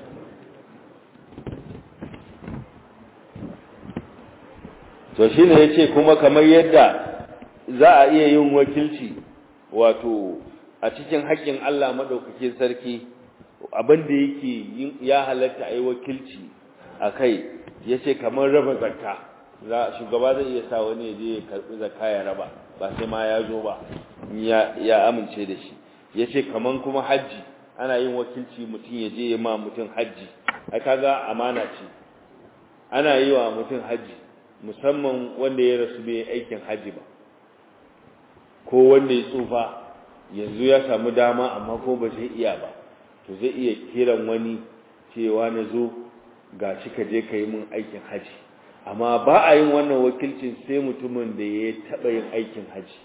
to shine yace kuma kamar yadda za a iya yin wakilci wato a cikin haƙƙin Allah madaukakin sarki abin da yake ya halatta a yi wakilci a kai yace kamar raba zakka za shugaba zai iya sa wani ya je ya karbi zakka ya raba ba sai ma ya zo ba ya amince da shi yace kaman kuma haji ana yin wakilci mutum ya je ya ma mutum hajji ai kaga amana ce ana yi wa mutum hajji musamman wanda ya rasu bai aikin hajji ba ko wanda ya tsufa yanzu ya samu dama amma ko ba zai iya ba to zai iya kiran wani cewa na zo ga shi ka je ka yi min aikin hajji amma ba a yin wannan wakilcin sai mutumin da ya taɓa yin aikin hajji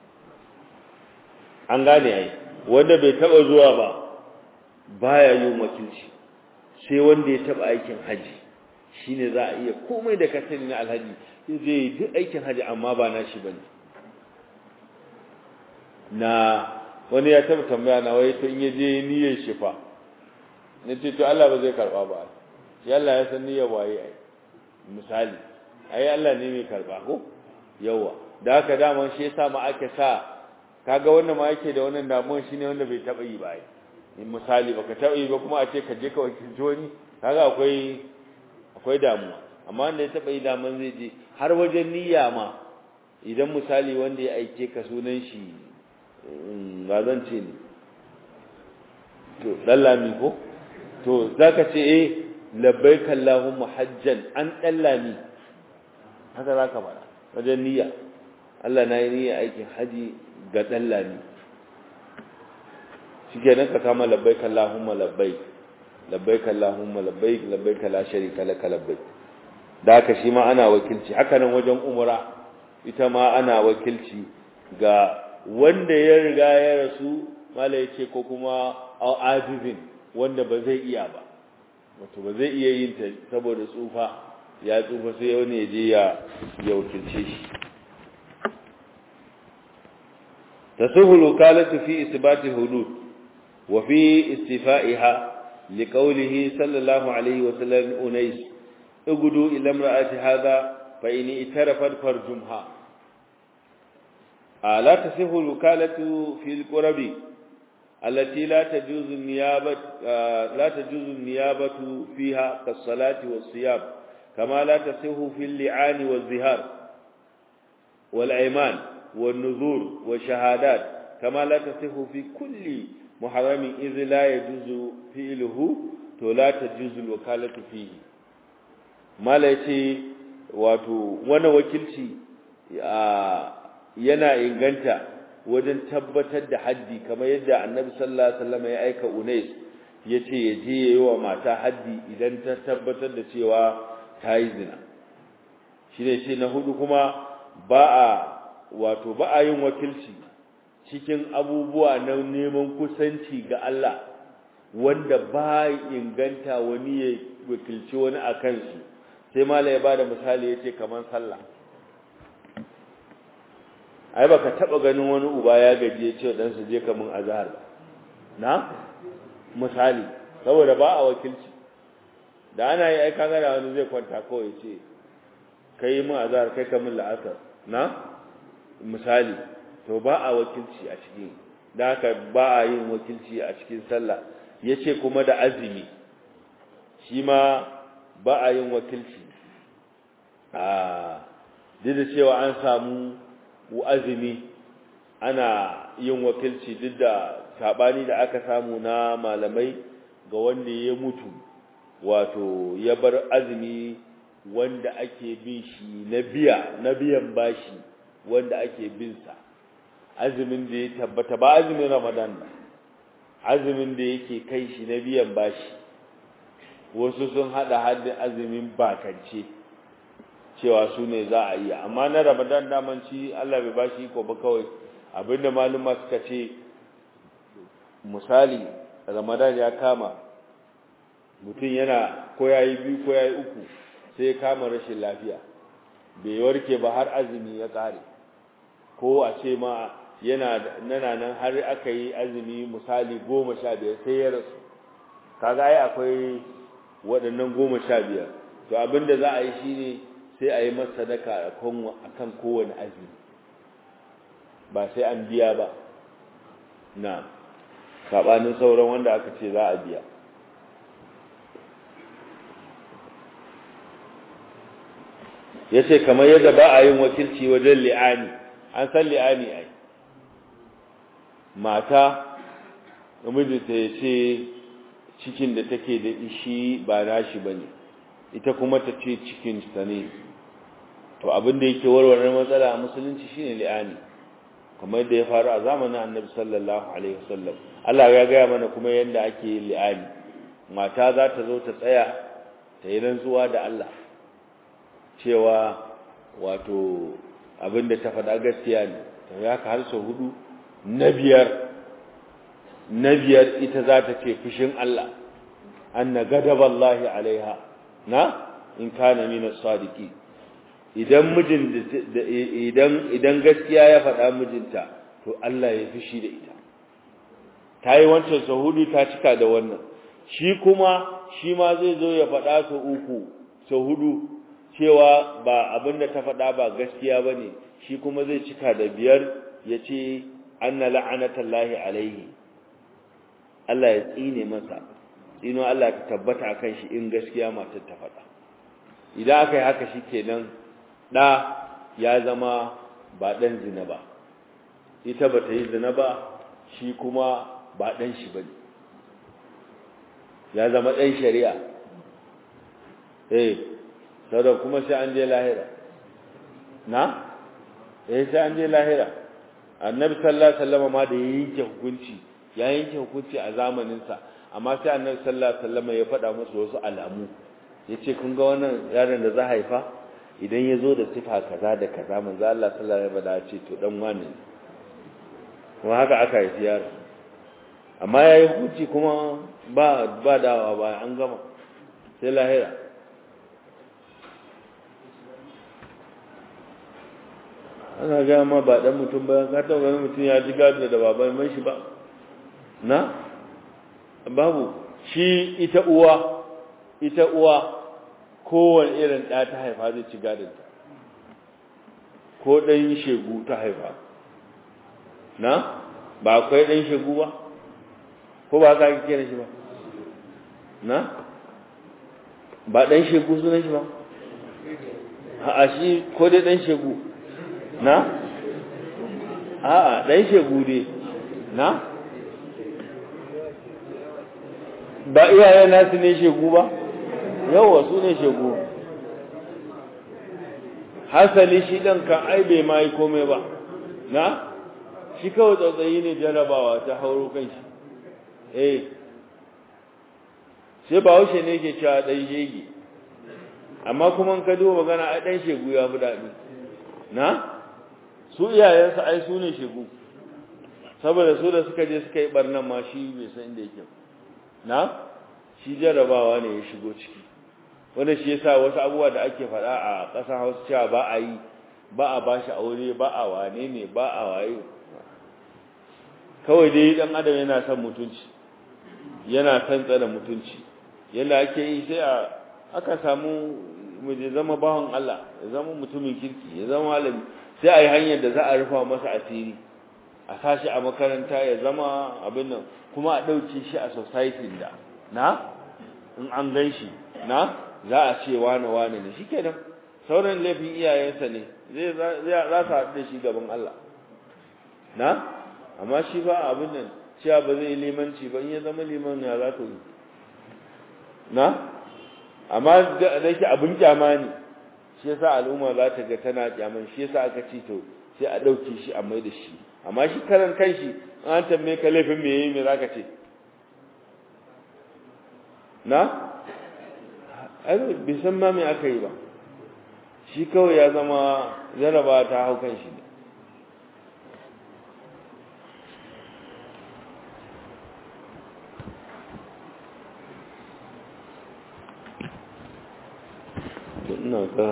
an gane ai wanda bai taɓa zuwa ba baya yin wakilci sai wanda ya taba aikin haji shine za a iya komai da ka sani na alhaji zai duk aikin haji amma ba na shi bane na wani ya taba tambaya na wai to in yaje niyyar shi fa nace to Allah ba zai karba ba ya Allah ya san niyyar waye ai misali ai Allah ne mai karba ko yawa da haka daman shi yasa ma ake sa kaga wannan ma yake da wannan damuwar shine wanda bai taba yi ba ai misali baka taba yi ba kuma a ce ka je ka wakilci wani kaga akwai akwai damuwa amma wanda ya taba yi daman zai je har wajen niyya ma idan misali wanda ya aike ka sunan shi ba zan ce ne to dallami ko to zaka ce eh labbaik allahumma hajjan an dallami haka zaka fara wajen niyya Allah na yi niyya aikin haji ga dallami shikenan ka kama labbaik allahumma labbaik labbaik allahumma labbaik labbaik la sharika laka labbaik da haka shi ma ana wakilci haka nan wajen umra ita ma ana wakilci ga wanda ya riga ya rasu mala yace ko kuma azizin wanda ba zai iya ba wato ba zai iya yin ta saboda tsufa ya tsufa sai wani ya je ya ya wakilce shi tasuhu lukalatu fi isbati hudud wa fi istifa'iha liqawlihi sallallahu alaihi wa sallam unais اغدوا إلى امرأة هذا فإن اترفت فرجمها لا تصح الوكالة في القرب التي لا تجوز النيابة لا تجوز النيابة فيها كالصلاة والصيام كما لا تصح في اللعان والزهار والأيمان والنذور والشهادات كما لا تصح في كل محرم إذ لا يجوز فعله ولا تجوز الوكالة فيه mala ce wato wani wakilci yana inganta wajen tabbatar da haddi kamar yadda annabi sallallahu alaihi wasallam ya aika unais yace ya je yayi wa mata haddi idan ta tabbatar da cewa ta yi zina shine ce na hudu kuma ba a wato ba a yin wakilci cikin abubuwa na neman kusanci ga Allah wanda ba inganta wani ya wakilci wani a kansu sai mala ya bada misali yace kaman sallah ai baka taba ganin wani uba ya gaji yace dan su je kaman azhar na misali saboda ba a wakilci da ana yi ai kaga da wani zai kwanta kawai yace kai mu azhar kai kaman la'asar na misali to ba a wakilci a cikin da haka ba a yin wakilci a cikin sallah yace kuma da azumi shi ma ba a yin wakilci a duk da cewa an samu azumi ana yin wakilci duk da sabani da aka samu na malamai ga wanda ya mutu wato ya bar azumi wanda ake bin shi na biya na biyan bashi wanda ake bin sa azumin da ya tabbata ba azumin ramadan ba azumin da yake kai shi na biyan bashi wasu sun hada haddin azumin bakance cewa su ne za a yi amma na ramadan damanci Allah bai bashi ko ba kawai abinda maluma suka ce misali ramadan ya kama mutum yana ko yayi biyu ko yayi uku sai ya kama rashin lafiya bai warke ba har azumi ya kare ko a ce ma yana nana nan har aka yi azumi misali goma sha biyar sai ya rasu kaga ai akwai waɗannan goma sha biyar to abinda za a yi shi ne sai a yi masa sadaka a kan kowane azumi ba sai an biya ba na saɓanin sauran wanda aka ce za a biya ya ce kamar yadda ba a yin wakilci wajen li'ani an san li'ani ai mata mijinta ya ce cikin da take da ishi ba nashi bane ita kuma ta ce cikin ta ne to abin da yake warware matsala a musulunci shine li'ani kamar da ya faru a zamanin Annabi sallallahu alaihi wasallam Allah ya gaya mana kuma yanda ake li'ani mata za ta zo ta tsaya ta yi rantsuwa da Allah cewa wato abin da ta faɗa gaskiya ne ta ya ka har sau hudu na biyar na biyar ita za ta ce fushin Allah anna gadaballahi alaiha na in kana min as-sadiqi idan mijin idan idan gaskiya ya faɗa mijinta to Allah ya fishi da ita tayi wancan sahudu ta cika da wannan shi kuma shi ma zai zo ya faɗa su uku sahudu cewa ba abinda ta faɗa ba gaskiya bane shi kuma zai cika da biyar yace anna la'anatallahi alaihi Allah ya tsine masa tsino Allah ta tabbata akan shi in gaskiya matar ta faɗa idan aka yi haka shikenan da ya zama ba dan zina ba ita ba ta yi zina ba shi kuma ba dan shi bane ya zama dan shari'a eh saboda kuma sai an je lahira na eh sai an je lahira annabi sallallahu alaihi wasallam ma da ya yanke hukunci ya yanke hukunci a zamanin sa amma sai annabi sallallahu alaihi wasallam ya faɗa musu wasu alamu yace kun ga wannan yaron da za haifa idan ya zo da sifa kaza da kaza manzo Allah sallallahu alaihi wasallam ya ce to dan wani ne kuma haka aka haifi yaro amma yayi hukunci kuma ba ba dawa ba an gama sai lahira ana gaya ma ba dan mutum ba ka taɓa ganin mutum ya ji gado da baban man shi ba na babu shi ita uwa ita uwa kowane irin ɗa ta haifa zai ci gadonta ko ɗan shegu ta haifa na ba akwai ɗan shegu ba ko ba ka ake kira shi ba na ba ɗan shegu sunan shi ba a shi ko dai ɗan shegu na a'a dan shegu ne na ba iyayen nasu ne shegu ba yawa su ne shegu hasali shi dan kan ai bai ma yi komai ba na shi kawai tsautsayi ne jarabawa ta hauro kan shi eh sai ba haushe ne ke cewa dan shege amma kuma ka duba magana ai dan shegu ya fi daɗi na su iyayensa ai su ne shegu saboda su da suka je suka yi barnan ma shi bai san inda yake na shi jarabawa ne ya shigo ciki wanda shi yasa wasu abubuwa da ake faɗa a ƙasar Hausa cewa ba a yi ba a bashi aure ba a wane ne ba a waye kawai dai dan adam yana son mutunci yana son tsare mutunci yanda ake yi sai a aka samu mu je zama bawan Allah ya zama mutumin kirki ya zama malami sai a yi hanyar da za a rufa masa asiri a sashi a makaranta ya zama abin nan kuma a ɗauke shi a society da na in an gan shi na za a ce wane wane ne shi kenan sauran laifin iyayensa ne zai za su haɗu da shi gaban Allah na amma shi ba abin nan cewa ba zai limanci ba in ya zama liman ya za ka yi na amma da yake abin kyama ne shi yasa al'umma za ta ga tana kyaman shi yasa aka ce to sai a dauke shi a mai da shi amma shi karan kanshi an tambaye ka laifin me yayi me zaka ce na ai bai san ma me aka yi ba shi kawai ya zama jaraba ta hau kan shi ne ina ga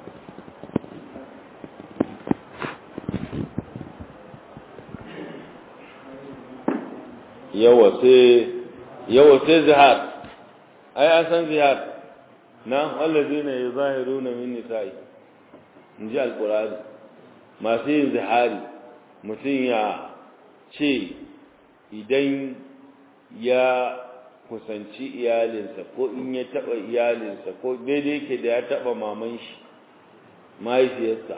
yawa sai yawa sai zihar ai an san zihar na wallazina yuzahiruna min nisa'i inji alqur'ani masu yin zihari mutum ya ce idan ya kusanci iyalinsa ko in ya taba iyalinsa ko daidai yake da ya taba maman shi mahaifiyarsa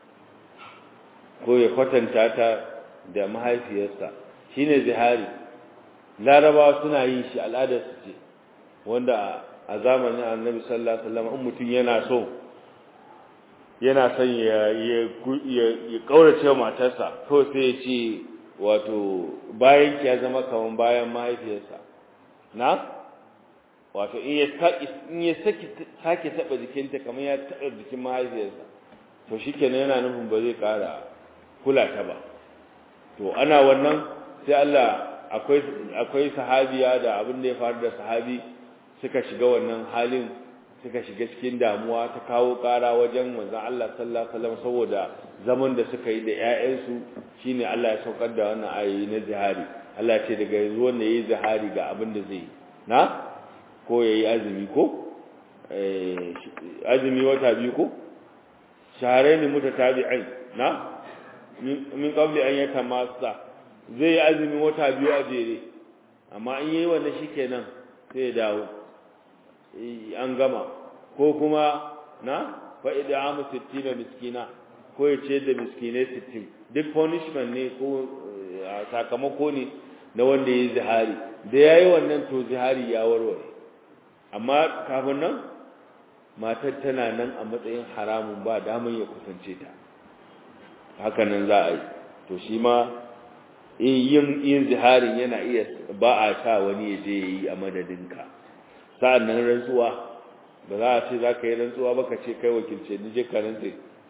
ko ya kwatanta ta da mahaifiyarsa shine zihari larabawa suna yin shi al'adar su ce wanda a zamanin annabi sallallahu alaihi wasallam in mutum yana so yana son ya ya ya kaurace matarsa to sai ya ce wato bayan ki ya zama kaman bayan mahaifiyarsa na wato in ya in ya saki sake taba jikinta kamar ya taba jikin mahaifiyarsa to shikenan yana nufin ba zai kara kula ta ba to ana wannan sai Allah akwai akwai sahabiya da abin da ya faru da sahabi suka shiga wannan halin suka shiga cikin damuwa ta kawo ƙara wajen manzon Allah sallallahu alaihi wasallam saboda zaman da suka yi da ƴaƴansu shine Allah ya saukar da wannan ayoyi na zihari Allah ce daga yanzu wanda yayi zihari ga abin da zai na ko yayi azumi ko eh azumi wata biyu ko shahrayn mutatabi'ain na min qabli an yatamassa zai yi azumi wata biyu a jere amma in yayi wannan shikenan sai ya dawo an gama ko kuma na fa id'amu 60 miskina ko ya ce da miskinai 60 duk punishment ne ko sakamako ne na wanda yayi zihari da yayi wannan to zihari ya warware amma kafin nan matar tana nan a matsayin haramun ba daman ya kusance ta haka nan za a yi to shi ma yin yin ziharin yana iya ba a sa wani ya je yi a madadinka sa'an nan rantsuwa ba za a ce za ka yi rantsuwa ba ka ce kai wakilce ni je ka rantse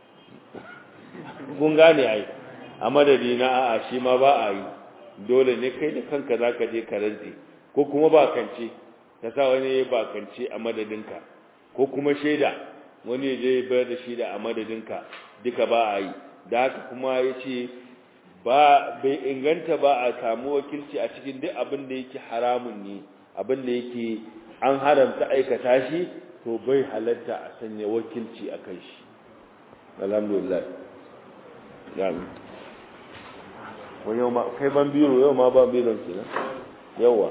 kun gane ai a madadi na a'a shi ma ba a yi dole ne kai da kanka za ka je ka rantse ko kuma ba kance ka sa wani ya ba kance a madadinka ko kuma shaida wani ya je ya bayar da shaida a madadinka duka ba a yi da haka kuma ya ce ba bai inganta ba a samu wakilci a cikin duk abin da yake haramun ne abin da yake an haramta aikata shi to bai halatta a sanya wakilci a kai shi alhamdulillah yami wani yau ma kai ban biro yau ma ban biron ke nan yawa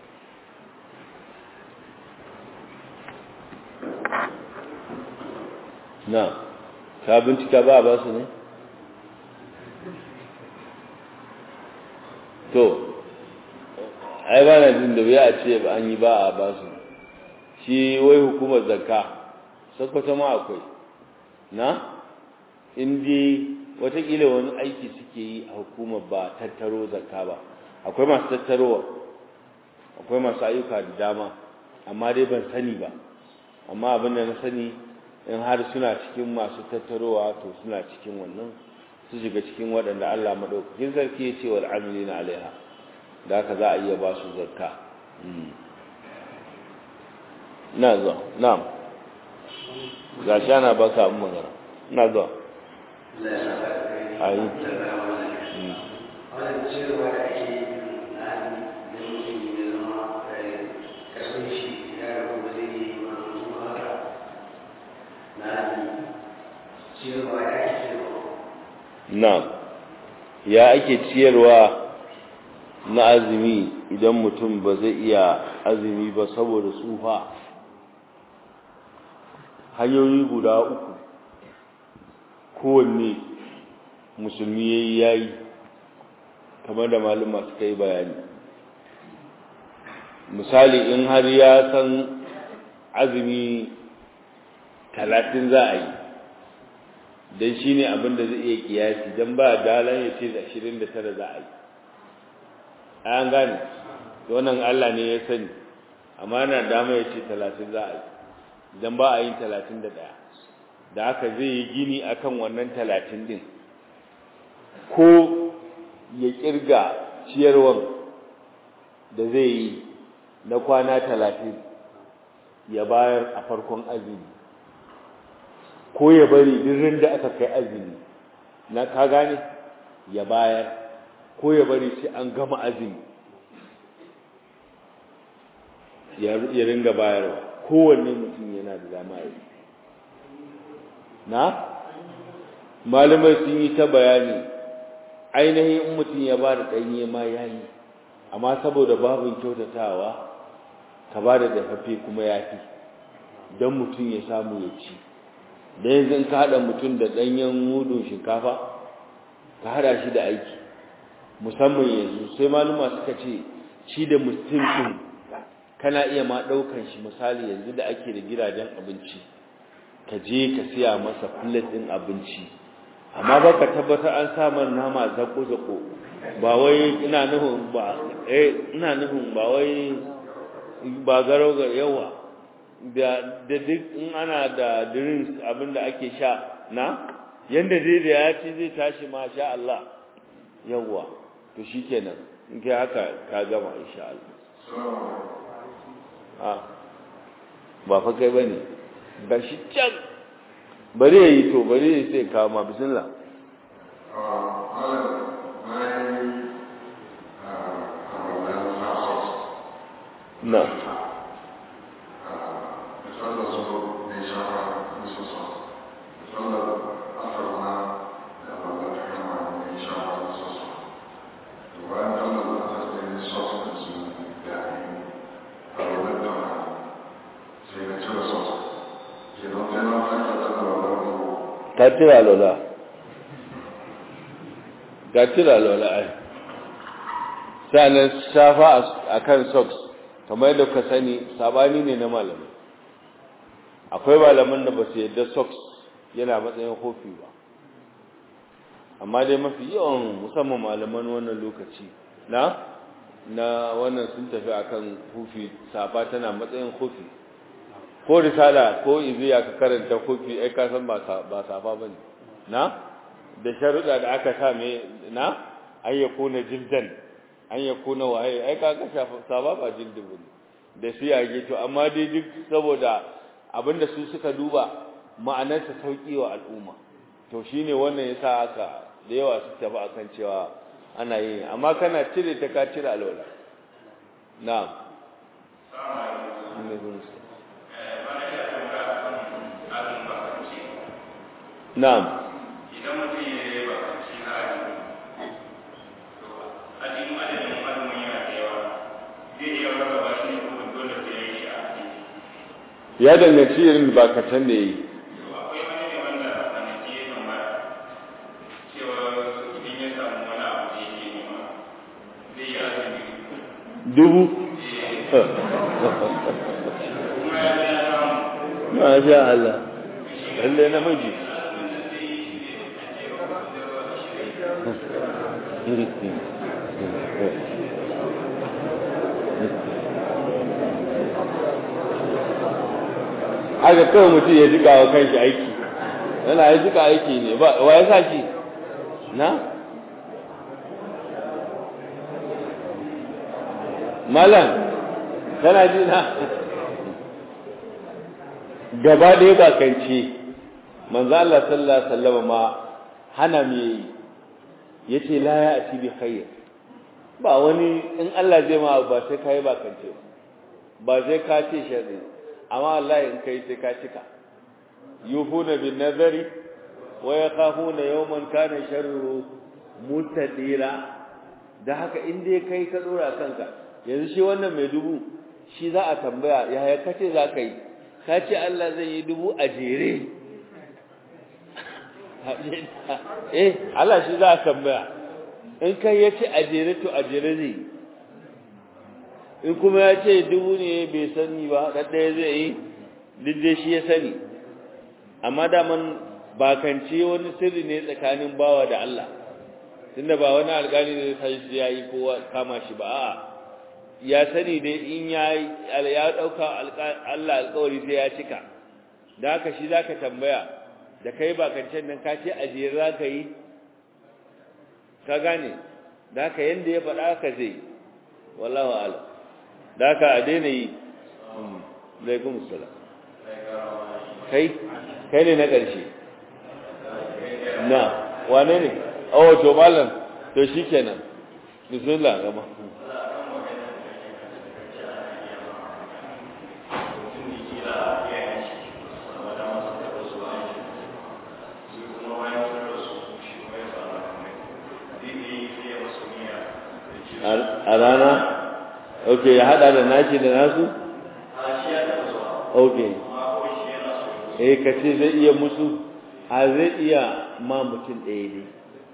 na ka bincika ba ba su ne to ai ba na jin da wuya a ce ba an yi ba a ba su shi wai hukumar zakka sakwata ma akwai na indi watakila wani aiki suke yi a hukumar ba tattaro zakka ba akwai masu tattarowa akwai masu ayyuka da dama amma dai ban sani ba amma abin da na sani in har suna cikin masu tattarowa to suna cikin wannan su shiga cikin waɗanda Allah maɗaukakin sarki ya ce wal amilina alaiha da haka za a iya ba su zakka na zuwa na'am ga shi ana baka abin magana na zuwa ayi na'am ya ake ciyarwa na azumi idan mutum ba zai iya azumi ba saboda tsufa hanyoyi guda uku kowanne musulmi ya yi yayi kamar da maluma suka yi bayani misali in har ya san azumi talatin za a yi don shi ne abinda zai iya kiyasi don ba dalan ya ce da ashirin da tara za a yi an gane wannan Allah ne ya sani amma na dama ya ce talatin za a yi don ba a yin talatin da ɗaya da haka zai yi gini akan wannan talatin din ko ya kirga ciyarwan da zai yi na kwana talatin ya bayar a farkon azumi ko ya bari dirin da aka kai azumi na ka gane ya bayar ko ya bari sai an gama azumi ya ringa bayarwa kowanne mutum yana da dama yi na malamai sun yi ta bayani ainihin in mutum ya ba da ɗanye ma ya yi amma saboda babin kyautatawa ka ba da dafaffe kuma ya fi don mutum ya samu ya ci da yanzu in ka haɗa mutum da ɗanyen mudun shinkafa ka haɗa shi da aiki musamman yanzu sai maluma suka ce shi da mutum ɗin kana iya ma ɗaukan shi misali yanzu da ake da gidajen abinci ka je ka siya masa plate ɗin abinci amma ba ka tabbatar an samar nama zako-zako ba wai ina nufin ba eh ina nufin ba wai ba garau ga yawa da da duk in ana da drinks abinda ake sha na yanda dai da ya ci zai tashi ma sha Allah yawa to shikenan in kai haka ka gama insha Allah a ba fa kai bane ga shi can bari ya yi to bari ya sai kama bismillah na ka tira lola ka tira lola ai sanan shafa akan socks kamar yadda ka sani sabani ne na malamai akwai malaman da ba su yadda socks yana matsayin kofi ba amma dai mafi yawan musamman malaman wannan lokaci na na wannan sun tafi akan kofi safa tana matsayin kofi ko risala ko iziya ka karanta kofi ai ka san ba ba safa bane na da sharuda da aka sa me na an yakuna jildan an yakuna waye ai ka ga safa ba jildin bane da siyage to amma dai duk saboda abinda su suka duba ma'anar ta sauki wa al'umma to shine wannan yasa aka da yawa su tafi akan cewa ana yi amma kana cire ta ka cire alwala na'am Na'am. Idan mutum ya yi bakanci na azumi, to azumin adadin azumin yana da yawa, zai iya rarraba shi ne kuma dole sai ya yi shi a azumi. Ya danganci irin bakatan da yi. To akwai wani ne wanda kwanaki ya tambaya cewa idan ya samu wani abu da yake nema zai yi azumi. Dubu? Kuma ya ya samu. Masha Allah. Lalle namiji. haka kawai mutum ya jika wa kanshi aiki yana ya jika aiki ne ba wa ya sa shi na malam kana ji na gaba ɗaya ba kanci manzo Allah sallallahu alaihi wasallam ma hana me yace la ya ati bi khair ba wani in Allah zai ma ba sai kai ba kance ba sai ka ce sharri amma Allah in kai sai ka cika yufuna bin nazari wa yakhafuna yawman kana sharruhu mutadira da haka in dai kai ka dora kanka yanzu shi wannan mai dubu shi za a tambaya yaya kace za ka yi ka ce Allah zai yi dubu a jere eh Allah shi za a tambaya in kai ya ce a jere to a jere zai in kuma ya ce dubu ne bai sani ba ɗaɗɗaya zai yi duk shi ya sani amma daman bakance wani sirri ne tsakanin bawa da Allah tunda ba wani alƙali ne sai ya yi kowa kama shi ba a'a ya sani dai in ya ya dauka Allah alƙawari sai ya cika da haka shi zaka tambaya da kai ba kancan nan ka ce ajiyar zaka yi ka gane da haka yanda ya faɗa ka zai wallahu a'lam da haka a daina yi alaikum assalam kai kai ne na ƙarshe na wane ne oh to malam to shikenan bismillah gama a rana ok ya hada da nashi da nasu ok eh ka ce zai iya musu a zai iya ma mutum ɗaya ne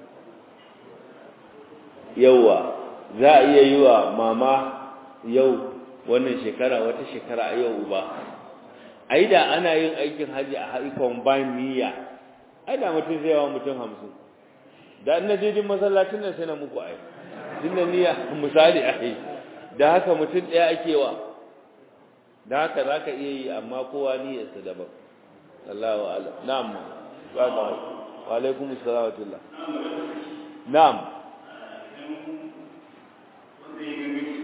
yauwa za a iya yi wa mama yau wannan shekara wata shekara a yau ba ai da ana yin aikin haji a haikon ba niyya ai da mutum zai yawa mutum hamsin da na je din masallacin nan sai na muku ai din da niyya misali ai da haka mutum ɗaya ake wa da haka za ka iya yi amma kowa niyyarsa daban Allahu a'lam na'am wa alaikum assalam wa rahmatullah na'am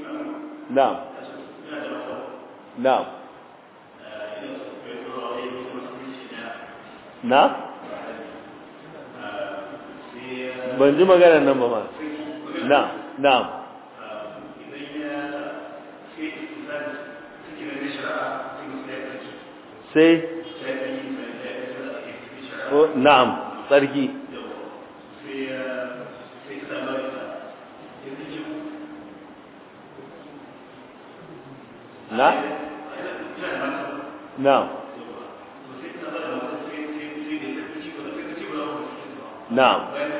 na'am na'am na ban ji maganar nan ba ma na na sai na'am tsarki na na'am na'am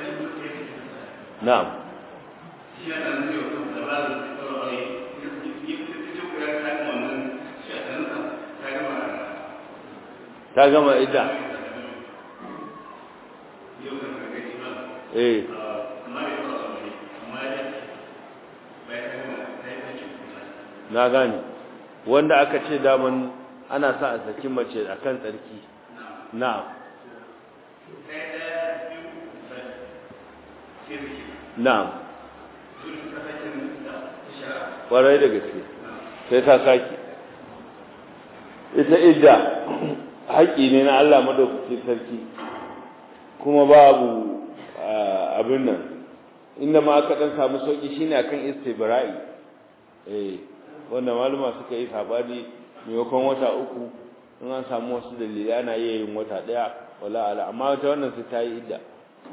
na'am ta gama ita eh na gane wanda aka ce daman ana sa a saki mace akan tsarki na na ƙwarai da gaske sai ta saki ita idda haƙƙi ne na Allah madaukakin sarki kuma babu abin nan inda ma aka dan samu sauki shine akan istibra'i eh wanda maluma suka yi sabani maimakon wata uku in an samu wasu dalilai ana iya yin wata daya wala ala amma ta wannan sai ta yi idda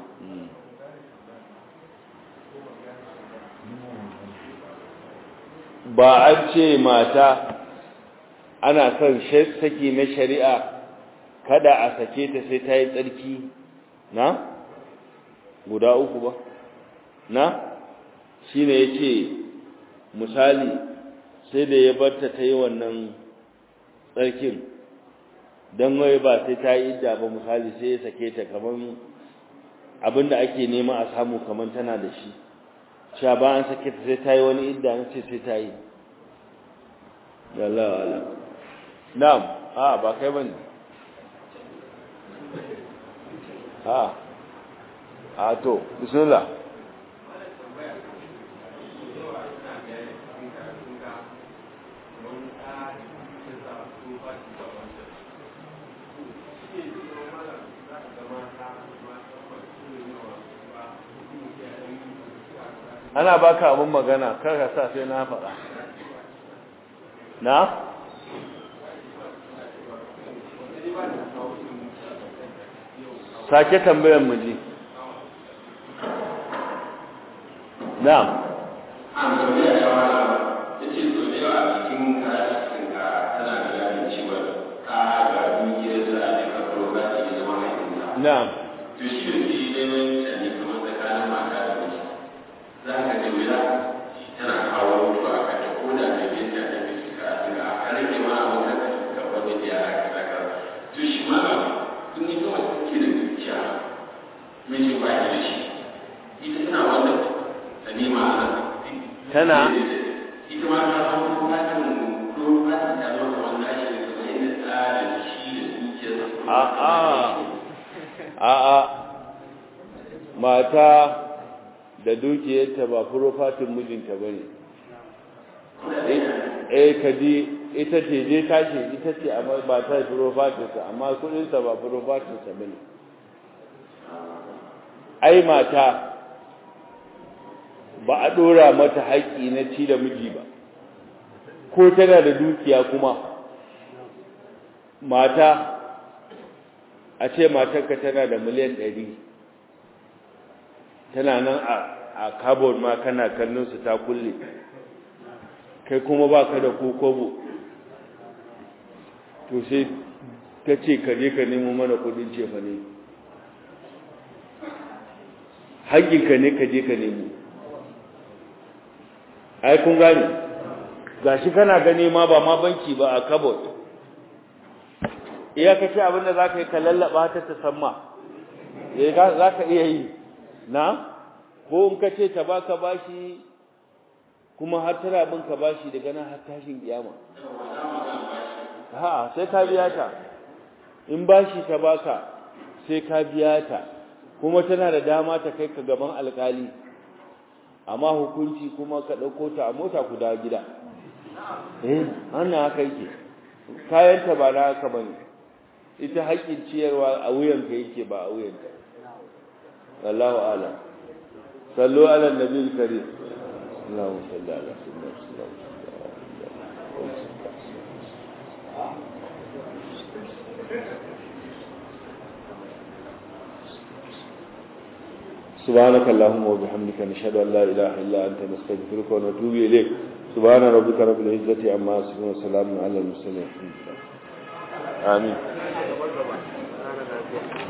ba an ce mata ana son saki na shari'a kada a sake ta sai ta yi tsarki na guda uku ba na shine yace misali sai da ya barta ta yi wannan tsarkin don wai ba sai ta yi idda ba misali sai ya sake ta kaman abinda ake nema a samu kaman tana da shi cewa ba an sake ta sai ta yi wani idda na ce sai ta yi Allah Allah na'am a ba kai bane a a to bismillah ana baka abin magana kar ka sa sai na faɗa na sake tambayar mu ji na'am na'am to shi ne shi neman sani kamar tsakanin mata da miji za ka ga wuya tana kawo mutu a kanta ko da da bai ta da bai suka suka a rage ma a wata ga wani da yara ka saka to shi ma in yi kawai take da zuciya miji ba ya da shi ita tana wannan sani ma ana tana ita ma ta san ko ta kan ko ba ta ta masa wannan shi ne kamar yadda tsarin shi da zuciyarsa a a a a mata da dukiyarta ba furofatin mijinta bane eh kaji ita ce je tashi ita ce amma ba ta furofatinsa amma kudinsa ba furofatinsa bane ai mata ba a dora mata haƙƙi na ci da miji ba ko tana da dukiya kuma mata a ce matarka tana da miliyan ɗari tana nan a cupboard ma kana kallon su ta kulle kai kuma ba ka da kokobo to sai ta ce ka je ka nemo mana kudin cefa ne haƙƙinka ne ka je ka nemo ai kun gane gashi kana gani ma ba ma banki ba a cupboard iya kace abinda zaka yi ka lallaba ta ta samma eh zaka iya yi na ko in kace ta baka bashi kuma har tana bin ka bashi daga nan har tashin kiyama ha sai ka biya ta in bashi ta baka sai ka biya ta kuma tana da dama ta kai ka gaban alkali amma hukunci kuma ka dauko ta a mota ku dawo gida eh wannan haka yake kayan ta ba na haka bane ita haƙƙin ciyarwa a wuyanka yake ba a wuyanka wallahu a'lam sallu ala nabiyil karim اللهم صل على سيدنا سبحانك اللهم وبحمدك نشهد ان لا اله الا انت نستغفرك ونتوب اليك سبحان ربك رب العزه عما يصفون وسلام على المرسلين الحمد لله امين